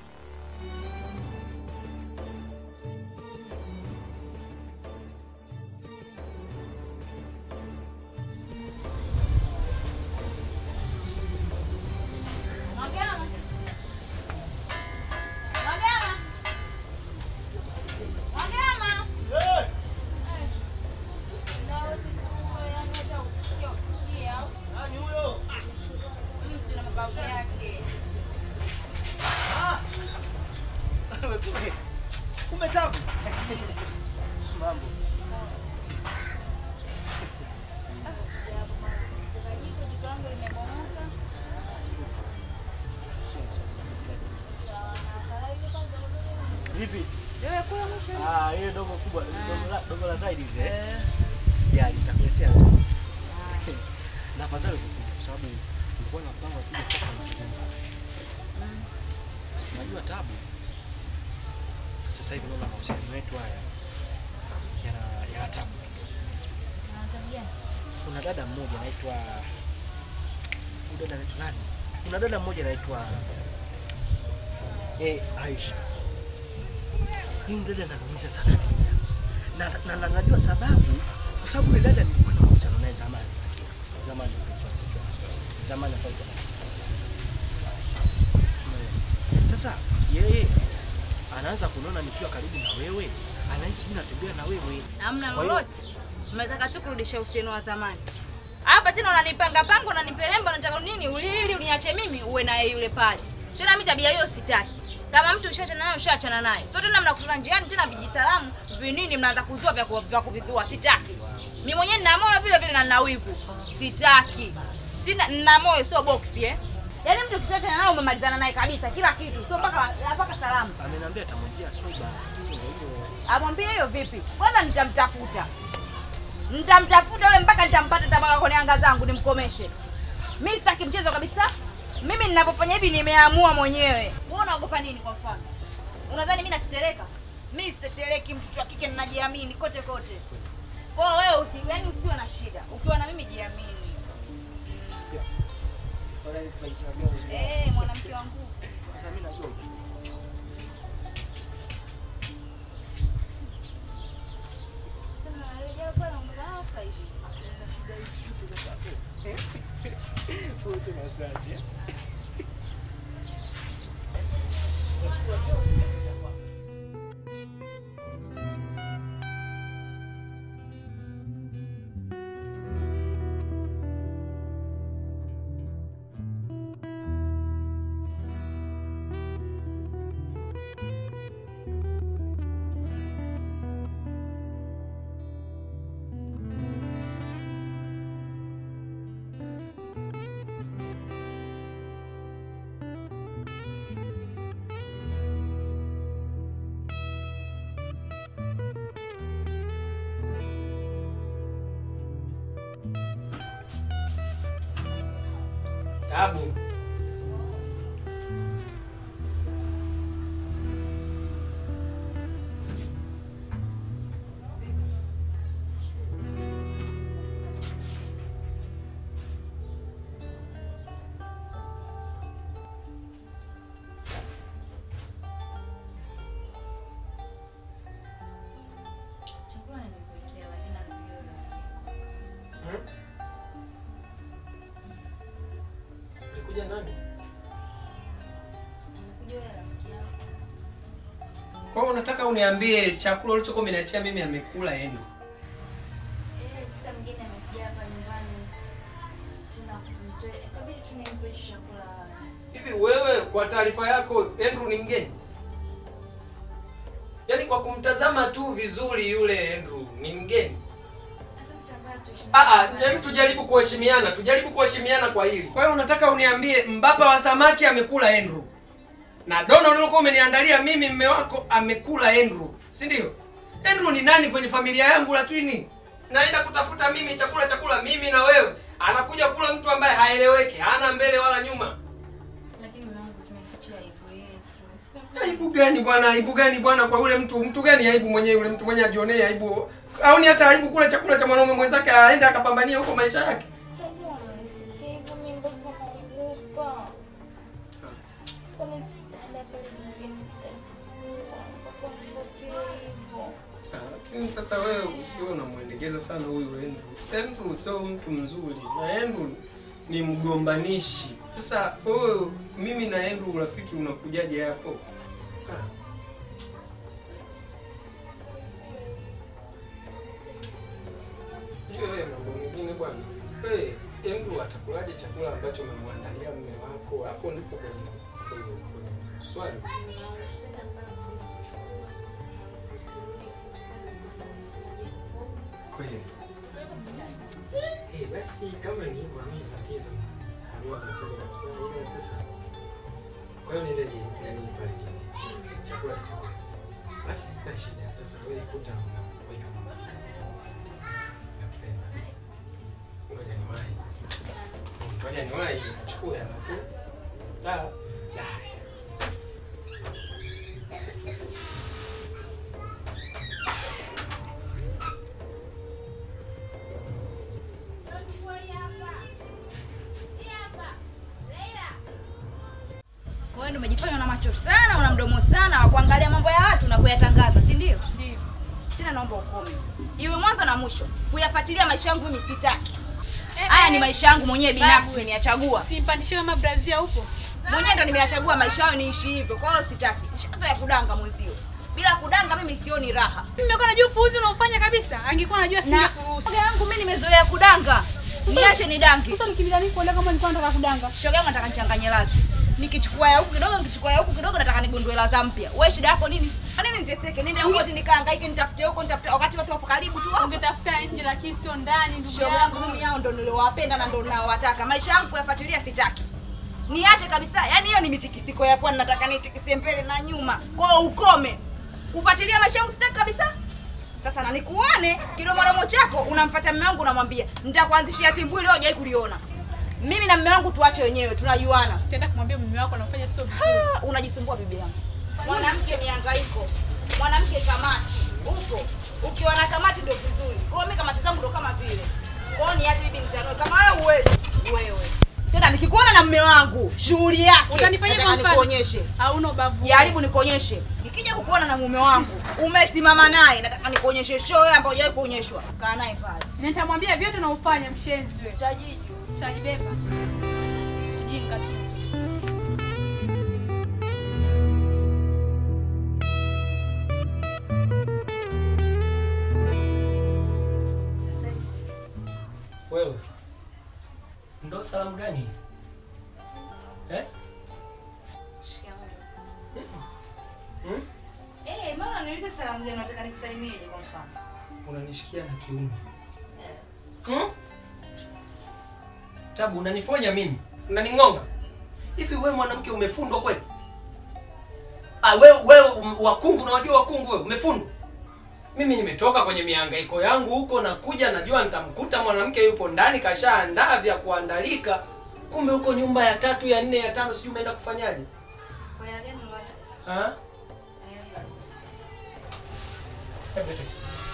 Magama. Magama. Magama. Eh, Na wewe unataka kusikia usikie au nani huyo? mtu na mabavu yake. Ah. Wewe kumbe. Kumbe tabu. Mambo. Jiko jiko langu limebomoka. Vipi? Wewe kula mwisho. Ah, ile dogo kubwa, dogo la dogo la zaidi ile. Sijali, nitakuletea. Na afadhali kukuja kwa sababu nilikuwa na mpango wa kuja kutoka mzungumzo. Unajua tabu. Sasa hivi naona mahusiano yetu haya yana yana tabu. Kuna dada mmoja anaitwa huyu dada anaitwa nani? Kuna dada mmoja anaitwa eh Aisha. Huyu dada ananiumiza sana pia. Na, na, na najua sababu kwa sababu yule dada nilikuwa na mahusiano naye zamani. Zamani zamani hapo Sasa yeye anaanza kuniona nikiwa karibu na wewe, anahisi mimi natembea na wewe. Hamna Kwa hiyo- lolote. Mnataka tu kurudisha uhusiano wa zamani. Hapa tena unanipanga panga, unanipelemba, unataka nini? Ulili uniache mimi uwe naye yule pale. Tena mimi tabia hiyo sitaki. Kama mtu ushaachana naye ushaachana naye. Sio tena mnakutana njiani tena vijisalamu, vinini mnaanza kuzua vya ku- vya kuvizua. Sitaki. Mimi mwenyewe nina moyo vile vile na nina wivu. Sitaki. Sina nina moyo sio boksi eh. Yaani mtu ukishaachana naye umemalizana naye kabisa kila kitu. Sio mpaka mpaka salamu. Ameniambia atamwambia Swaiba. Tatizo ndio hilo. Amwambie hiyo vipi? Kwanza nitamtafuta, nitamtafuta yule mpaka nitampata, nitabaka kwenye anga zangu nimkomeshe. Mi sitaki mchezo kabisa. Mimi ninapofanya hivi nimeamua mwenyewe. Wewe unaogopa nini? Kwa mfano, unadhani mimi natetereka? Mi sitetereki, mtoto wa kike ninajiamini kote kote. Kwa hiyo wewe usi, yani usiwe na shida, ukiwa na mimi jiamini. Eh, mwanamke wangu. Sasa mimi najua Sasa narejea pale umezaa sasa hivi. Usina wasiwasi. eh? tabu. Chakula nimekuwekea lakini anajua rafiki yako. Alikuja nani? Anakuja yule rafiki yako. Kwa hiyo unataka uniambie chakula ulichokuwa umeniachia mimi amekula Andrew? Eh, sasa mgeni amekuja hapa nyumbani. Tena kumtoe. Ikabidi tu nimpe hicho chakula. Hivi wewe kwa taarifa yako Andrew ni mgeni? Yaani kwa kumtazama tu vizuri yule Andrew ni mgeni? Sasa mtu ambaye hatuishi Ah naye ah, nyumbani. hem tujaribu kuheshimiana, tujaribu kuheshimiana kwa hili. Kwa hiyo unataka uniambie mbapa wa samaki amekula Andrew. Na dono ulilokuwa umeniandalia mimi mme wako amekula Andrew, si ndio? Andrew ni nani kwenye familia yangu lakini? Naenda kutafuta mimi chakula chakula mimi na wewe. Anakuja kula mtu ambaye haeleweki, hana mbele wala nyuma. Lakini mume wangu tumeficha aibu yetu. Sitamjua. Aibu gani bwana? Aibu gani bwana kwa yule mtu? Mtu gani aibu mwenyewe yule mtu mwenyewe ajionee aibu? Au ni hata aibu kula chakula cha mwanaume mwenzake aende akapambania huko maisha yake? Ah, Lakini sasa wewe usio unamwendekeza sana huyu Andrew. Andrew sio mtu mzuri na Andrew ni mgombanishi. Sasa wewe mimi na Andrew urafiki unakujaje hapo? Ah. Hiyo wewe mambo mengine bwana. Wewe Andrew atakulaje chakula ambacho umemwandalia mume wako? Hapo ndipo kwenye kwenye kwenye swali. Kweli. Eh, basi kama ni hivyo mimi tatizo. Hamna tatizo kabisa. Ila sasa. Kwa hiyo niende ni yani pale ni chakula ni chakula. Basi na shida sasa wewe kuta weka mama sana. Nakupenda. Ngoja niwahi. Ngoja niwahi chukua alafu. Sawa. Haya. Kwa hiyo ndio umejifanya una macho sana, una mdomo sana wa kuangalia mambo ya watu na kuyatangaza, si ndio? Ndio. Tena naomba ukome. Iwe mwanzo na mwisho. Kuyafuatilia maisha yangu mimi sitaki. Haya ni maisha yangu mwenyewe binafsi Babu. nimeyachagua. Simpandishie kama brazia upo. Mwenyewe ndo nimeyachagua maisha yao niishi hivyo. Kwa hiyo sitaki. Nishazoea kudanga mwenzio. Bila kudanga mimi sioni raha. Mimi nimekuwa najua upuuzi unaofanya kabisa. Angekuwa najua Na singekuruhusu. shoga yangu mimi nimezoea kudanga. Niache ni dangi. Sasa nikimbilia nini kuolewa kama nilikuwa nataka kudanga? Shoga yangu nataka nichanganye lazi. Nikichukua ya huku kidogo, nikichukua ya huku kidogo nataka nigundue ladha mpya. Wewe shida yako nini? Kwa nini niteseke? Nende huko ati nikahangaike nitafute huko nitafute wakati watu wapo karibu tu. Ungetafuta nje lakini sio ndani ndugu Shoga yangu mimi hao ndo niliowapenda na ndo ninaowataka. Maisha yangu kuyafuatilia sitaki. Niache kabisa. Yaani hiyo ni mitikisiko ya pwani nataka nitikisie mbele na nyuma. Kwa hiyo ukome. Kufuatilia maisha yangu sitaki kabisa. Sasa na nikuone kidomodomo chako unamfuata mume wangu unamwambia nitakuanzishia timbwi leo hujai kuliona. Mimi na mume wangu tuache wenyewe tunajuana. Tenda kumwambia mume wako anafanya sio vizuri. Ah, unajisumbua bibi yangu. Mwanamke mihangaiko, mwanamke kamati upo. Ukiwa na kamati ndio vizuri. Kwa hiyo mimi kamati zangu ndio kama vile. Kwa hiyo niache bibi nitanue kama wewe uwezi. Wewe. Tena nikikuona na mume wangu, shughuli yake. Utanifanyia nataka kwa mfano? nikuonyeshe. Hauna ubavu. Jaribu nikuonyeshe. Nikija kukuona na mume wangu, umesimama naye, nataka nikuonyeshe show ambayo hujawahi kuonyeshwa. Kaa naye pale. Nitamwambia vyote unaofanya mshenzi wewe. Chajiju. Utajibeba. Jinga tu. Sasa hivi Wewe ndo salamu gani eh? shikamoo. Hmm? Eh, mbona niulize salamu gani nataka nikusalimieje kwa mfano? Unanishikia na kiuno hmm? Tabu, unanifonya mimi, unaning'onga hivi. Wewe mwanamke umefundwa kweli? Ah, wewe wewe um, wakungu, unawajua wakungu wewe, umefundwa. Mimi nimetoka kwenye mihangaiko yangu huko, nakuja najua nitamkuta mwanamke yupo ndani kashaandaa vya kuandalika, kumbe huko nyumba ya tatu ya nne ya tano sijui umeenda kufanyaje Kwa hela gani uliwacha sasa? ha? Hela. Hebu leta hizi.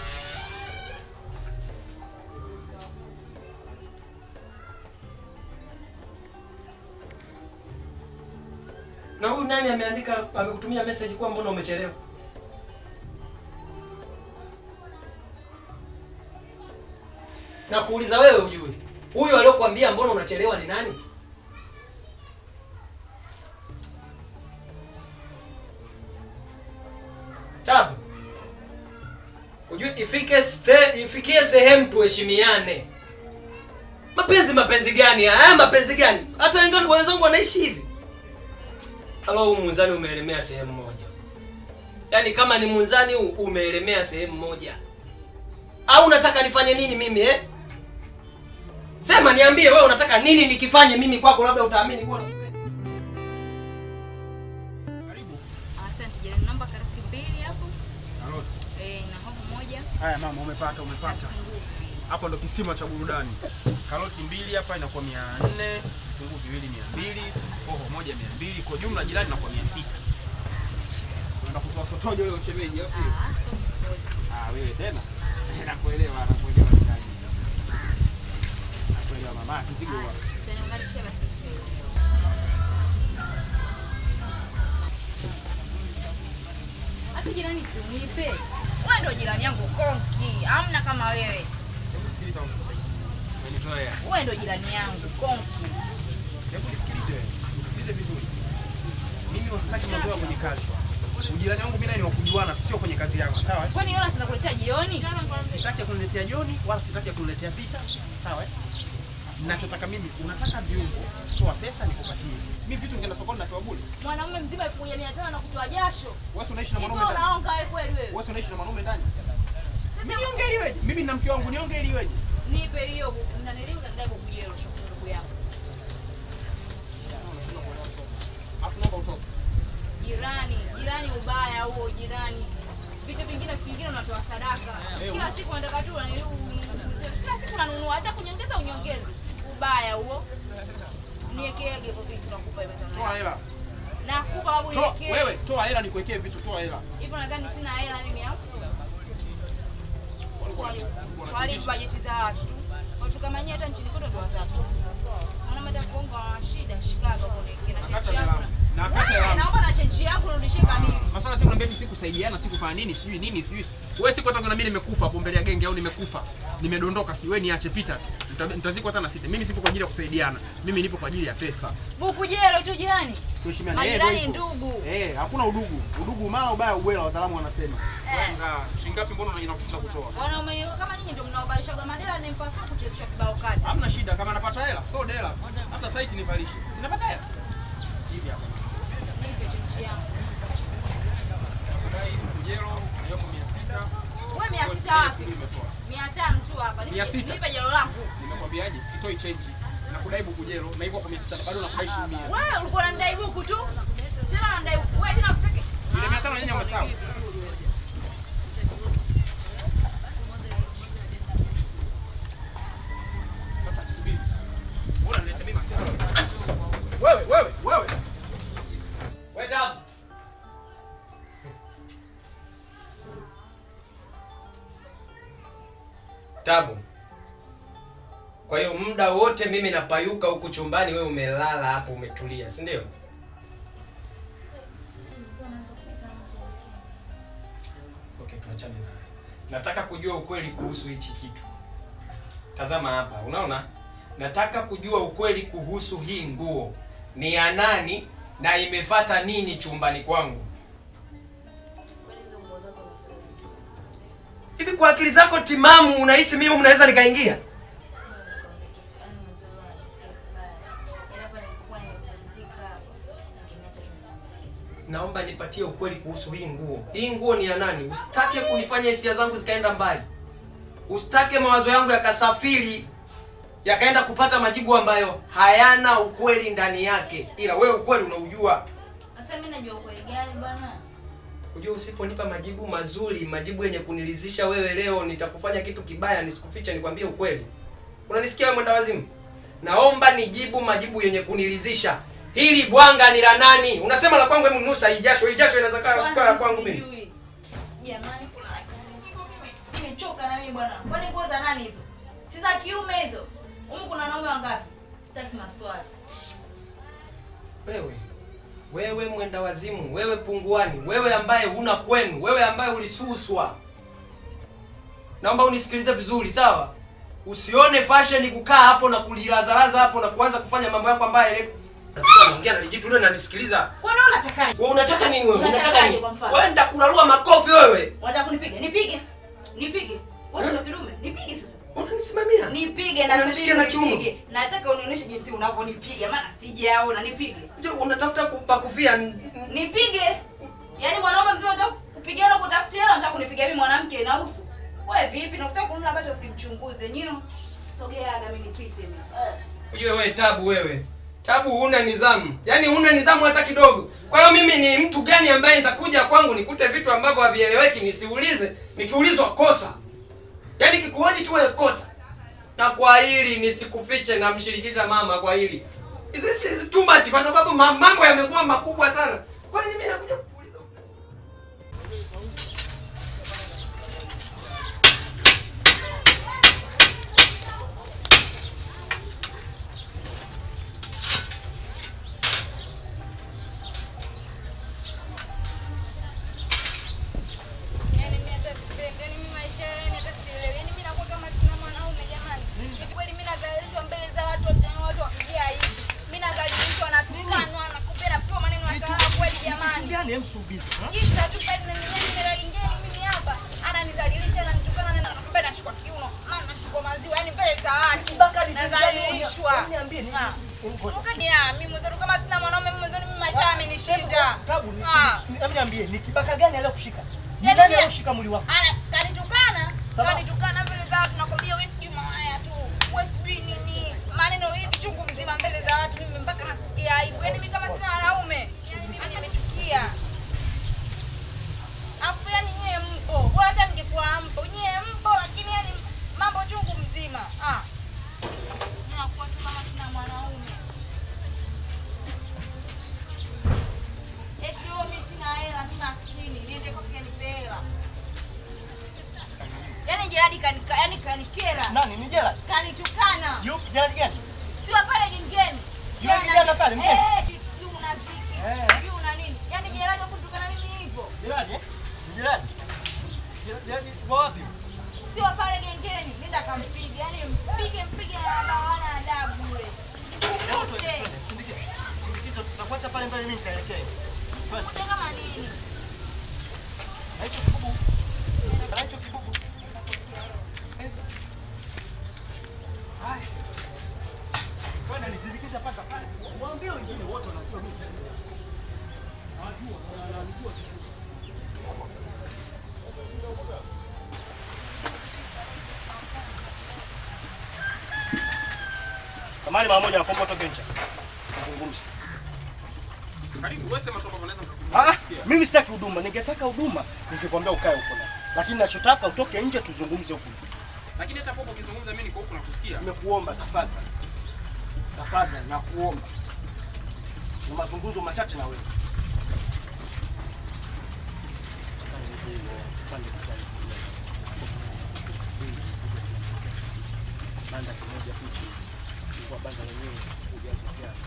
na huyu nani ameandika amekutumia message kuwa mbona umechelewa na kuuliza wewe ujue huyu aliyokuambia mbona unachelewa ni nani tabu ujue ifike ste, ifikie sehemu tuheshimiane mapenzi mapenzi gani haya Haya mapenzi gani hata wengine wenzangu wanaishi hivi ama huu munzani umeelemea sehemu moja yaani kama ni munzani huu umeelemea sehemu moja au unataka nifanye nini mimi eh? sema niambie wewe unataka nini nikifanye mimi kwako labda utaamini kuwa Karibu. Asante jirani, namba karoti mbili hapo. Karoti. Eh, na hoho moja. Haya mama, umepata umepata. Kitunguu viwili. Hapo ndo kisima cha burudani. Karoti mbili hapa inakuwa mia nne, vitunguu viwili mia mbili, hoho moja mia mbili, kwa jumla jirani inakuwa mia sita. Unaenda kutoa sotojo wewe ushemeji au sio? Ah, stop sport. Ah, wewe tena? Nakuelewa, nakuelewa jirani. Nakuelewa mama, kizigo wa. Utaniunganishia basi. Hata jirani sinipe. Wewe ndio jirani yangu konki. Hamna kama wewe. Hebu sikiliza. Umenizoea. Wewe ndio jirani yangu konki. Hebu nisikilize wewe. Nisikilize vizuri. Mimi wasitaki mazoea kwenye kazi. Ujirani wangu mimi naye ni wa kujuana, sio kwenye kazi yangu, sawa? eh? Kwani yona sinakuletea jioni? Sitaki ya kuniletea Joni wala sitaki ya kuniletea Pita, sawa? eh? Ninachotaka mimi, unataka viungo, toa pesa nikupatie. Mimi vitu ningeenda sokoni natoa bure. Mwanaume mzima 1500 na kutoa jasho. Wewe si unaishi na Hivyo mwanaume ndani? unaonga wewe kweli wewe. Wewe si unaishi na mwanaume ndani? Sasa Nionge ili iweje? Mimi na mke wangu nionge ili iweje? nipe hiyo unaniliu utadai bubujelo shukuru ndugu yangu. Alafu naomba utoke. Jirani, jirani ubaya huo jirani. Vitu vingine vingine unatoa sadaka. Eh, Kila siku unataka tu unaniliu. Kila siku unanunua hata kunyongeza unyongeze. Ubaya huo. Niekeege hivyo vitu nakupa hivyo tano. Toa hela. Nakupa babu Toa niekee. wewe, toa hela nikuwekee vitu, toa hela. Hivyo nadhani sina hela mimi hapo. Walikuwa Kwa wanatu- hali bajeti za watu tu. Watu kama nyie hata nchini kwetu ndio watatu. Mwana mata kuonga wa shida Chicago kule kina Nakata chenchi hela. yangu. Nakata Wewe, hela. Naomba na chenchi yangu nirudishie kamili. Maswala siku naambia si kusaidiana, si kufanya nini, sijui nini, sijui. Wewe siku hata kuna mimi nimekufa hapo mbele ya genge au nimekufa. Nimedondoka sijui wewe niache pita tu. Nita- Nitazikwa hata na sita. Mimi sipo kwa ajili ya kusaidiana. Mimi nipo kwa ajili ya pesa. Buku jelo tu jirani. Tuheshimiane. Eh, Majirani ndio hivyo. ndugu. Eh, hakuna udugu. Udugu mara ubaya ubwela wataalamu wanasema. Eh. Shilingi ngapi mbona inakushinda kutoa? Wanaume kama nyinyi ndio mnaobalishaga madela ni mpasa kuchezesha kibao kata. Hamna shida kama napata hela, so dela. Hata tight nivalishe. Sinapata hela. Hivi hapa. Nipe chenchi yangu. Dai hizi kujero, yoko 600. Wewe mia sita wapi? Nimetoa. Mia tano tu hapa. Mia Nipe sita. nipe jelo langu. Nimekwambiaje? Sitoi change. Nakudai bukujero na hivyo kwa 600 bado nakudai shilingi 100. Wewe ulikuwa unanidai buku tu. Tena unanidai buku. Wewe tena usitaki. Ile 500 yenyewe umesahau. Sasa subiri. Mbona unaleta mimi masema? Wewe, wewe, wewe. Wait up. Tabu. Kwa hiyo muda wote mimi napayuka huku chumbani, wewe umelala hapo umetulia, si ndio? Okay, tuachane nayo. Nataka kujua ukweli kuhusu hichi kitu. Tazama hapa, unaona? Nataka kujua ukweli kuhusu hii nguo. Ni ya nani na imefata nini chumbani kwangu? Hivi kwa akili zako timamu unahisi mimi mnaweza nikaingia? Naomba nipatie ukweli kuhusu hii nguo. Hii nguo ni ya nani? Usitake kunifanya hisia zangu zikaenda mbali. Usitake mawazo yangu yakasafiri yakaenda kupata majibu ambayo hayana ukweli ndani yake, ila wewe ukweli unaujua. Sasa mimi najua ukweli gani bwana? Unajua usiponipa majibu mazuri, majibu yenye kunilizisha wewe leo, nitakufanya kitu kibaya, nisikuficha, nikwambie ukweli. Unanisikia wewe mwenda wazimu? naomba nijibu majibu yenye kuniridhisha hili bwanga ni la nani unasema la kwangu hebu nusa hii jasho hii jasho inaweza kaa Bwana, kaa kwangu mimi sijui. Jamani, kuna kazi nyingi mimi. Nimechoka na mimi bwana. Kwani nguo za nani hizo? Si za kiume hizo. Humu kuna wanaume wangapi? Sitaki maswali. wewe wewe mwenda wazimu wewe punguani wewe ambaye huna kwenu wewe ambaye ulisuswa naomba unisikilize vizuri sawa usione fashion kukaa hapo na kulilazalaza hapo na kuanza kufanya mambo yako ambaye naongea na lijitu leo nanisikiliza Kwani wewe unatakaje? wewe unataka nini wewe unataka Unatakaje nini kwa mfano? wewe nitakulalua makofi wewe Unataka kunipiga? Nipige. Nipige. Wewe sio kidume. Nipige sasa. unanisimamia Nipige na Unanishikia na kiuno? nipige. Nataka unionyeshe jinsi unavyonipiga maana sijaona. Nipige. Je, unatafuta kupakufia Nipige. Yaani mwanaume mzima unataka kupigana kutafutia hela unataka kunipiga mimi mwanamke na usu. Wewe vipi? Nakutaka kununua bado usimchunguze. Nyio. Sogea aga mimi nipite mimi. Eh. Ujue wewe tabu wewe. Tabu huna nidhamu. Yaani huna nidhamu hata kidogo. Kwa hiyo mimi ni mtu gani ambaye nitakuja kwangu nikute vitu ambavyo havieleweki nisiulize, nikiulizwa kosa. Yaani kikuhoji tu wewe kosa. Na kwa hili nisikufiche na mshirikisha mama kwa hili. This is too much kwa sababu ma- mambo yamekuwa makubwa sana. Kwa nini mimi nakuja kukuuliza? Yaani mimi hata sipendi, yaani mimi maisha yani hata sielewi. Yaani mimi nakuwa kama sina mwanaume jamani. Hivi kweli mimi nadhalilishwa mbele za watu wote watu wakijia hivi. Mimi nadhalilishwa natukanwa na kumbe napewa maneno ya kalala kweli jamani. gani emsubiri Kisa tu bado na nini mera ingeni mimi hapa. Ananidhalilisha ananitukana na kumbe nashukua kiuno. Na nashukua maziwa yaani mbele za watu. Nadhalilishwa. niambie ni Ah. Ya, mimi mwanzo kama sina mwanaume mimi mwanzo mimi maisha yamenishinda. tabu Ah. hebu niambie ni kibaka gani aliyokushika ni Yaani nani pia- aliyoshika mwili wako Ana kanitukana, Sawa. kanitukana mbele za watu nakwambia wewe sijui mawaya tu. Wewe sijui nini. Maneno hivi chungu mzima mbele za watu mimi mpaka nasikia aibu. Yaani mimi kama sina wanaume, yaani mimi nimechukia. Afu yani nyie mpo. Bora hata mngekuwa mpo. Nyie mpo lakini yani mambo chungu mzima. Ah. Nakuwa tu kama sina mwanaume. Eti wewe mimi sina hela, mimi maskini, niende kwa kile nipe hela. Yaani Jeradi kanika, yani kanikera. nani ni jela Kanitukana. yupi jela gani Sio pale gengeni. Yule kijana pale, mgeni? Eh, sijui una viki. Eh. Sijui una nini. Yaani Jeradi kutukana mimi hivyo. jirani eh ni jirani jirani kwa wapi Sio pale gengeni. Nenda kampiga. Yaani mpige mpige na hawana adabu yule. Nikukute. sindikiza sindikiza tutakuacha pale mbele mimi nitaelekea twende Kute kama nini? na hicho kibubu na hicho kibubu Haya. Kwenda nisindikize mpaka pale. Waambie wengine wote wanajua mimi. Hawajua, wanajua vizuri. Samahani mara moja nakuomba utoke nje. Tuzungumze. Karibu wewe sema tu kwamba unaweza Ah, mimi sitaki huduma. Ningetaka huduma, ningekwambia ukae huko ndani. Lakini ninachotaka utoke nje tuzungumze huko. Lakini hata hapo ukizungumza mimi niko huku nakusikia. Nimekuomba tafadhali. Tafadhali nakuomba. Ni mazungumzo machache na wewe. Banda kimoja hichi. Kwa banda lenyewe ujazo kiasi.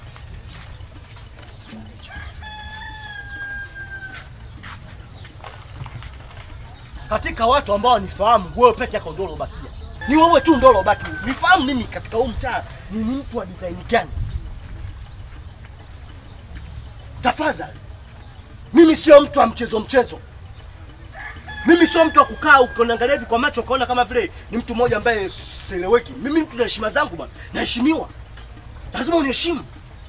katika watu ambao wanifahamu wewe peke yako ndio ulobakia. Ni wewe tu ndio ulobaki. Nifahamu mimi katika huu mtaa ni ni mtu wa design gani? Tafadhali. Mimi sio mtu wa mchezo mchezo. Mimi sio mtu wa kukaa ukoniangalia hivi kwa macho ukaona kama vile ni mtu mmoja ambaye sieleweki. Mimi mtu na heshima zangu bwana. Naheshimiwa. Lazima uniheshimu.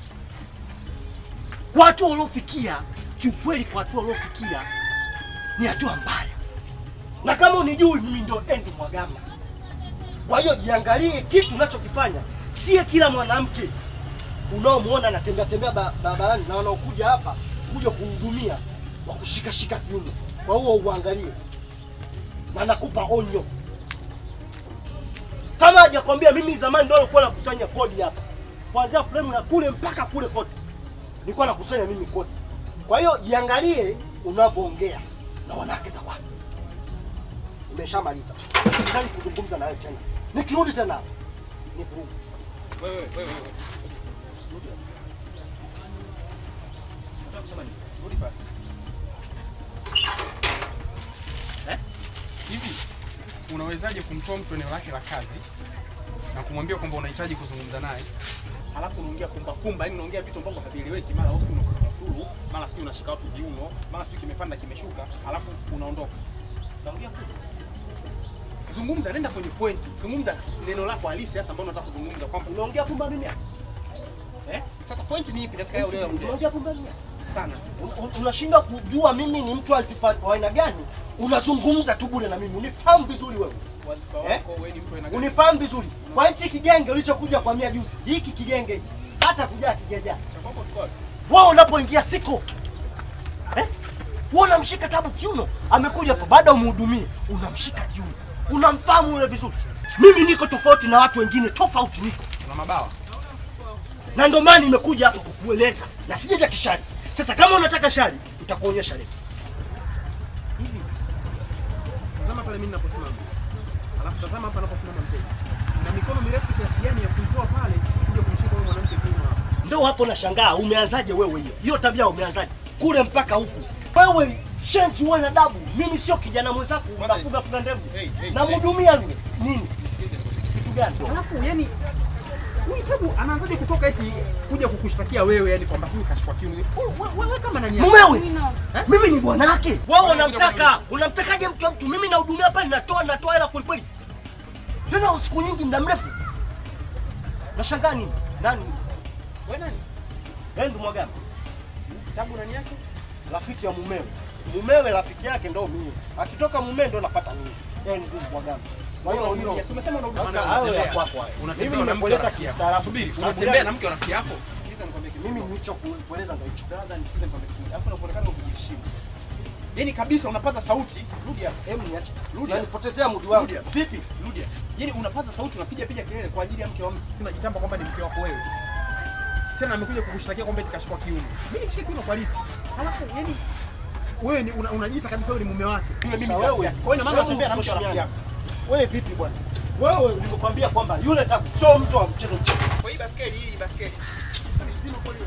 Kwa hatua uliofikia, kiukweli kwa hatua uliofikia ni hatua mbaya na kama unijui mimi ndio Endi Mwagama. Kwa hiyo jiangalie kitu unachokifanya. Sie kila mwanamke unaomuona anatembea tembea ba- barabarani na wanaokuja hapa kuja kuhudumia wa kushikashika kiuno. Kwa hiyo uangalie, na nakupa onyo. Kama hajakwambia mimi zamani ndio nilikuwa nakusanya kodi hapa, kuanzia frame na kule mpaka kule kote, nilikuwa nakusanya mimi kote. Kwa hiyo jiangalie unavyoongea na wanawake za watu. Nimeshamaliza, sitaki kuzungumza na wewe tena. Nikirudi tena hapa ni vurugu. Wewe wewe wewe. Rudi hapa. Unataka kusema nini? Rudi pale. Eh? Hivi unawezaje kumtoa mtu eneo lake la kazi na kumwambia kwamba unahitaji kuzungumza naye? Alafu unaongea kumba kumba, yani unaongea vitu ambavyo havieleweki, mara hofu unakusema furu, mara sijui unashika watu viuno, mara sijui kimepanda kimeshuka, alafu unaondoka. Naongea kumba. Zungumza, nenda kwenye point. Zungumza neno lako halisi hasa ambalo unataka kuzungumza kwamba Unaongea pumba mimi hapa? eh? Sasa point ni ipi katika hayo unayoongea? Unaongea pumba mimi hapa? Sana tu. Un- un- unashindwa kujua mimi ni mtu asifa wa aina gani, unazungumza tu bure na mimi. Unifahamu vizuri wewe, Wadhifa Eh? wako wewe ni mtu aina gani? unifahamu vizuri. Kwa hichi kigenge ulichokuja kwa mia juzi, hiki kigenge hiki hata kujaa kigeja Cha kwako kiko wapi? wewe unapoingia siko eh? Wewe unamshika tabu kiuno, amekuja hapa baada umhudumie, unamshika kiuno, unamfahamu yule vizuri. Mimi niko tofauti na watu wengine, tofauti niko Una mabawa. na ndio maana nimekuja hapa kukueleza na sijaja kishari. Sasa kama unataka shari, nitakuonyesha leo. Hivi. Tazama pale mimi ninaposimama. Alafu tazama hapa anaposimama mteja. Na mikono mirefu kiasi gani ya kuitoa pale kuja kumshika huyo mwanamke kiuno hapa. Ndio hapo nashangaa, umeanzaje wewe hiyo? Hiyo tabia umeanzaje? Kule mpaka huku. Wewe shenzi uwe na dabu. Mimi sio kijana mwenzako, unafuga fuga ndevu. Hey, hey, Namhudumia yule. Nini? Nisikilize. Kitu gani? Alafu yani huyu tabu anaanzaje kutoka eti kuja kukushtakia wewe yani kwamba sijui kashfa kiuno. Wewe- Wewe kama nani? yako? Mumewe. Eh? Mimi ni bwanake. Wewe Bwana unamtaka, unamtakaje mke wa mtu? Mimi nahudumia pale, natoa natoa hela kweli kweli. Tena siku nyingi, muda mrefu. Nashangaa nini? Nani? Wewe nani? Wewe ndio mwagama. Tabu nani yake? Rafiki ya mumewe. Mumewe rafiki yake ndo mimi. Akitoka mumewe ndo nafuata mimi. Yeye ndio mwagama. Kwa hiyo Unahudumia. hiyo Si umesema unahudumia Sasa na hayo ya unatembea. kwako hayo. Unatembea Mimi na mke wa nimekueleza rafiki yako. kistaarabu. Subiri, Sababu unatembea gani? na mke wa rafiki yako? Sikiliza nikwambie kitu. Mimi nilichokueleza ndio hicho. Brother, nisikize nikwambie kitu. Alafu unaonekana ukijiheshimu. Yaani kabisa unapaza sauti, rudi hapa. Hebu niache. Rudi. Unanipotezea muda wangu. Rudi hapa. Vipi? Rudi hapa. Yaani unapaza sauti unapiga piga kelele kwa ajili ya mke wa mtu. Unajitamba kwamba ni mke wako wewe. Tena amekuja kukushtakia kwamba eti kashikwa kiuno. Mimi nishike kiuno kwa lipi? Alafu yaani wewe ni una- unajiita kabisa wewe ni mume wake. Yule mimi Sasa ni rafiki wewe, yake. Kwa hiyo ina maana wewe unatembea na mke wa rafiki tuheshimiane. yako. Wewe vipi bwana? Wewe nilikwambia kwamba yule tabu sio mtu wa mchezo mchezo. Kwa hii baskeli hii baskeli. Vipimo kwa hiyo.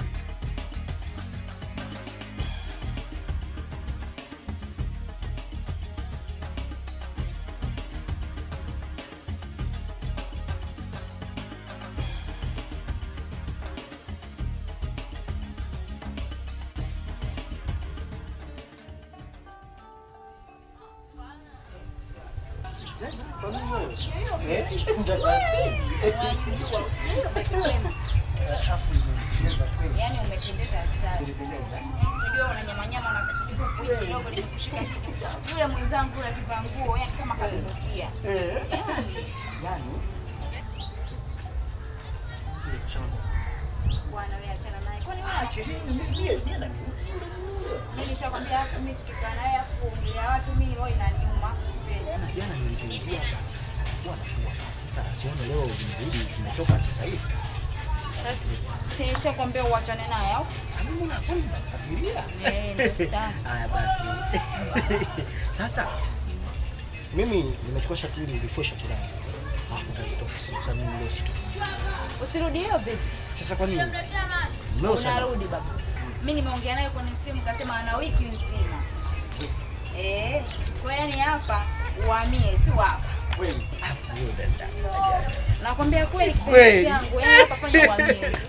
Yaani umependeza hatari. Unajua unanyamanyama na kitu kidogo limekushika shika. Yule mwenzangu yule akivaa nguo yani kama kadumbukia. Yaani bwana wewe achana naye. Kwani wewe mimi nishakwambia mimi tukikaa naye afu kuongelea watu mimi roho inaniuma. Jana niliingia wanafua. Sasa siona leo nimerudi tumetoka sasa hivi. Sasa nishakwambia uachane naye au? Mimi na kwani nafuatilia. Eh, ndio sitaki. Haya basi. Sasa mimi nimechukua shati hili ulifua shati langu. Alafu ndio ofisini kwa sababu mimi leo sito. Usirudi hiyo vipi? Sasa kwa nini? Leo sana. Unarudi baba. Mimi nimeongea naye kwenye simu kasema ana wiki nzima. Eh, kwa yani hapa uhamie tu hapa. Kweli. Ah, hiyo dada. Nakwambia kweli Kweli. kipenzi changu, yani hapa fanya uhamie tu.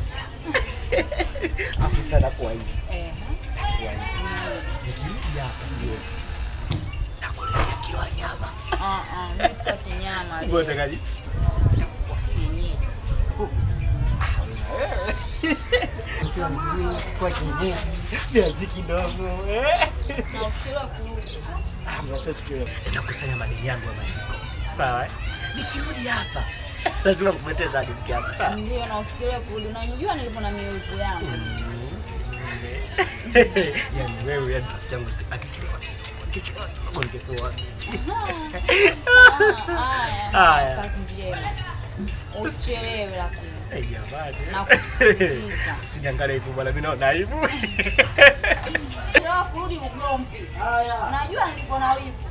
Afisa na kwa hivi. Eh. Kwa hivi. Nikirudi hapa jioni. Nakuletea kilo ya nyama. Ah ah, mimi sitaki nyama leo. Ngoja gani? Kienyeji. Kwa kienyeji. Viazi kidogo. Eh. Na usichelewe kurudi. Ah, mnasema sichelewe. Nitakusanya madeni yangu ya maliko. Sawa? eh? Nikirudi hapa lazima kukuletea zawadi mke wangu. Sawa? Ndio na usichelewe kurudi. Unanijua nilivyo na miutu yangu. yani wewe yani rafiki yangu akichelewa kidogo akichelewa kidogo ningepewa Ah, Haya. Haya. Kazi njema. Usichelewe lakini. Eh, jamani. Nakusisitiza. Usiniangalie hivyo bwana, mimi naona aibu. Leo kurudi ugomvi. Unajua nilipo na wivu.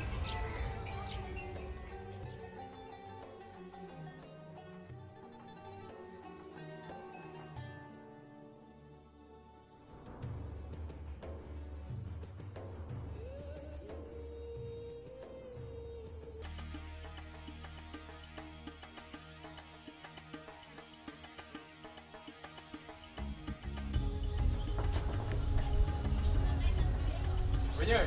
Wenyewe.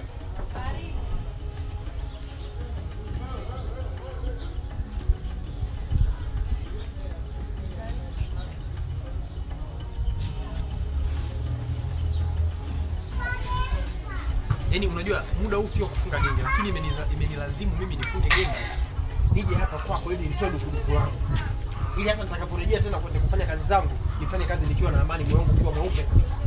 Yaani unajua muda huu sio kufunga genge lakini imeniza- imenilazimu mimi nifunge genge nije hapa kwako ili nitoe dukuduku langu. Ili hata nitakaporejea tena kwenda kufanya kazi zangu, nifanye kazi nikiwa na amani, moyo wangu ukiwa mweupe kabisa.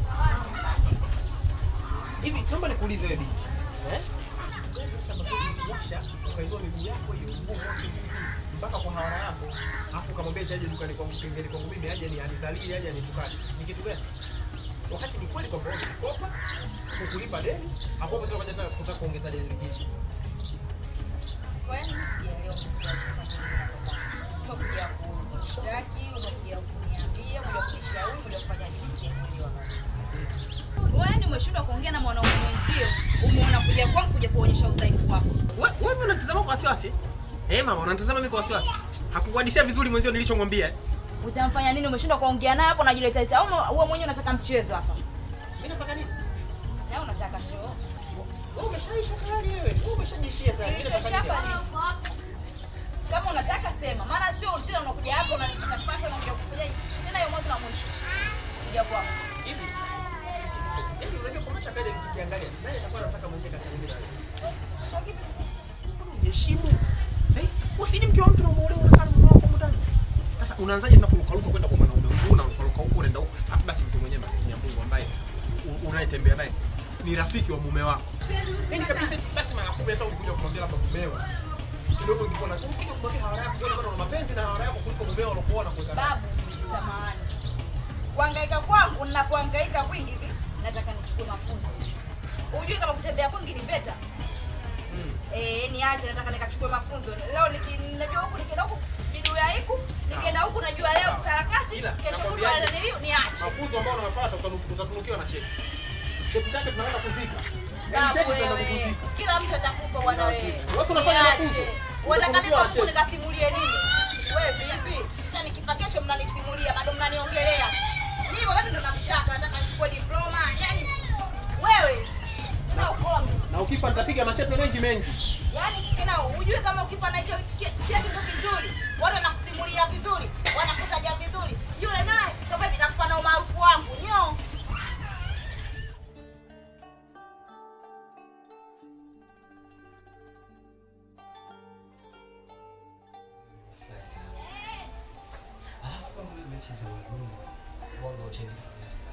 Hivi naomba nikuulize wewe binti. Eh? Wewe sasa kuosha ukainua miguu yako hiyo mguu mosi mguu mpaka kwa hawara yako. Alafu ukamwambia aje dukani kwangu kengele kwangu mimi aje ni anidhalili aje anitukane. Ni kitu gani? Wakati ni kweli kwamba wewe ulikopa kukulipa deni, hapo hapo tena tena kutaka kuongeza deni lingine. Kwa hiyo sijaelewa umekuja kunishtaki, umekuja kuniambia, umekuja kunishauri, umekuja kufanya nini sijaelewa. Wewe umeshindwa kuongea na mwanaume mwenzio, umeona kuja kwangu kuja kuonyesha udhaifu wako. Wewe wewe unatazama kwa wasiwasi? Eh mama, unatazama mimi kwa wasiwasi. Hakukuhadisia vizuri mwenzio nilichomwambia. eh? Utamfanya nini? Umeshindwa kuongea naye hapo, unajileta leta au wewe mwenyewe unataka mchezo hapa? Mimi nataka nini? Na unataka show. Wewe umeshaisha tayari wewe. Wewe umeshajishia tayari. Mimi nataka Kilichoisha nini? hapa ni kama unataka sema, maana sio tena unakuja hapa unanifuata na unakuja kufanya tena hiyo mwanzo na mwisho. Kuja kwangu. Hivi. Yaani unajua kwa macho kaja tukiangalia. Nani atakuwa anataka mwenzie kati yangu na wewe? Heshimu. Eh, usini mke wa mtu na umuolewe unakaa na mume wako huko ndani. Sasa unaanzaje tena kurukaruka kwenda kwa mwanaume huyu na unarukaruka huko unaenda huko. Alafu basi mtu mwenyewe maskini ya Mungu ambaye u- unayetembea naye ni rafiki wa mume wako. Yaani kabisa eti basi mara kumi hata ukikuja kumwambia labda mumeo. Kidogo ingekuwa na ukikuja kumwambia hawara yako ndio bado una mapenzi na hawara yako kuliko mumeo alokuwa na kuweka. Babu, samahani. Kuhangaika kwangu ninapohangaika kwingi hivi, nataka nichukue mafunzo. Ujui kama kutembea kwingi ni beta. Eh, niache nataka nikachukue mafunzo. Leo niki- najua huku nikienda huku bidu ya hiku, nikienda huku najua leo sarakasi, Ila, kesho nakwambiaje? kutwa nilio niache. Mafunzo ambayo unayofuata utanu- utatunukiwa na cheti. Cheti chake tunaenda kuzika. Yaani Babu cheti tunaenda wewe, kuzika. kila mtu atakufa bwana wewe. Watu wanafanya mafunzo. Niache. Unataka mimi kwa Mungu cheti. nikasimulie nini? Wewe vipi? Sasa nikifa kesho mnanisimulia, bado mnaniongelea. Mimi wakati ndo namtaka, nataka nichukue diploma. Yaani wewe tena ukome. Na ukifa nitapiga machepe mengi mengi. Yaani tena ujue kama ukifa na hicho ki- cheti ndo kizuri, watu wanakusimulia vizuri, wanakutaja vizuri. Yule naye kama hivi nakufa na umaarufu wangu. Nyo. Alafu kama wewe mechi za wanaume, wao wachezi mechi za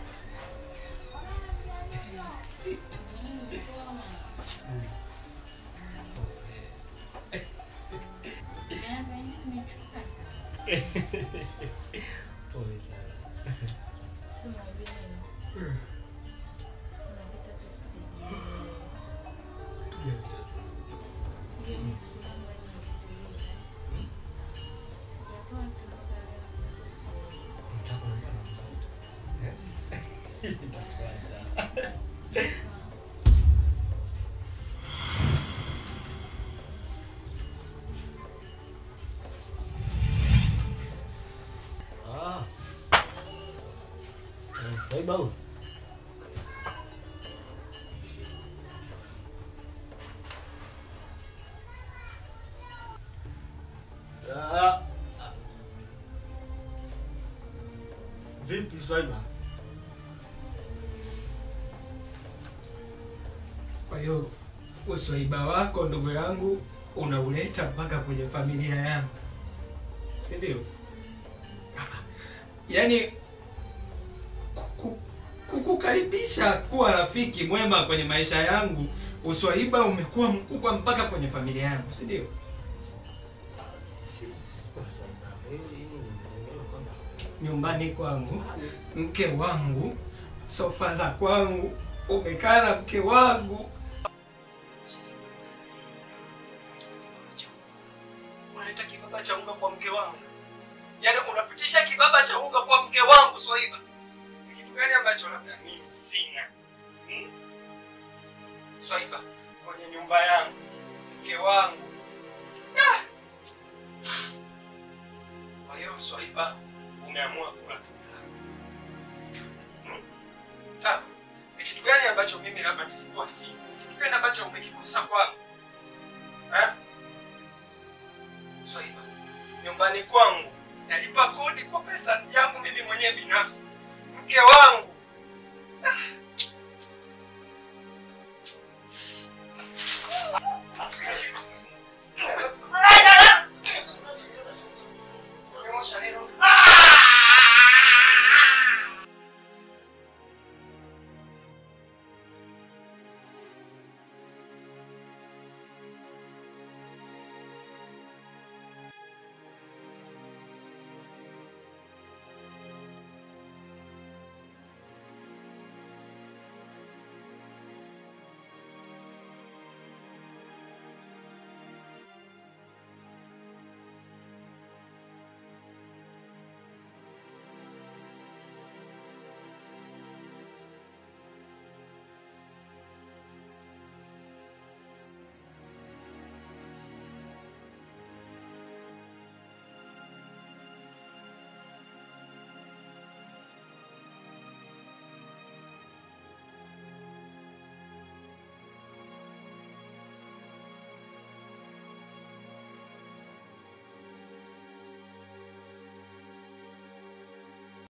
Pole sana. Unataka kuongea na mtoto? Eh? Ah. Eh, Baik bau. Ah. Vipi Swaiba? Kwa hiyo uswaiba wako ndugu yangu unauleta mpaka kwenye familia yangu, si ndio? Yaani kuku- kukukaribisha kuwa rafiki mwema kwenye maisha yangu, uswaiba umekuwa mkubwa mpaka kwenye familia yangu, si ndio? Swaiba. Hili hili ni kwamba nyumbani kwangu, mke wangu, sofa za kwangu, umekaa na mke wangu. Unaleta kibaba cha unga kwa mke wangu, yaani unapitisha kibaba cha unga kwa mke wangu Swaiba. Ni kitu gani ambacho labda mimi sina hmm? Swaiba, kwenye nyumba yangu, mke wangu ah! Kwa hiyo Swaiba, umeamua kula tunda langu. Hmm? Sawa. Ni kitu gani ambacho mimi labda nilikuwa sina? Kitu gani ambacho umekikosa kwangu? Eh? Swaiba, nyumbani kwangu nalipa kodi kwa pesa yangu mimi mwenyewe binafsi. Mke wangu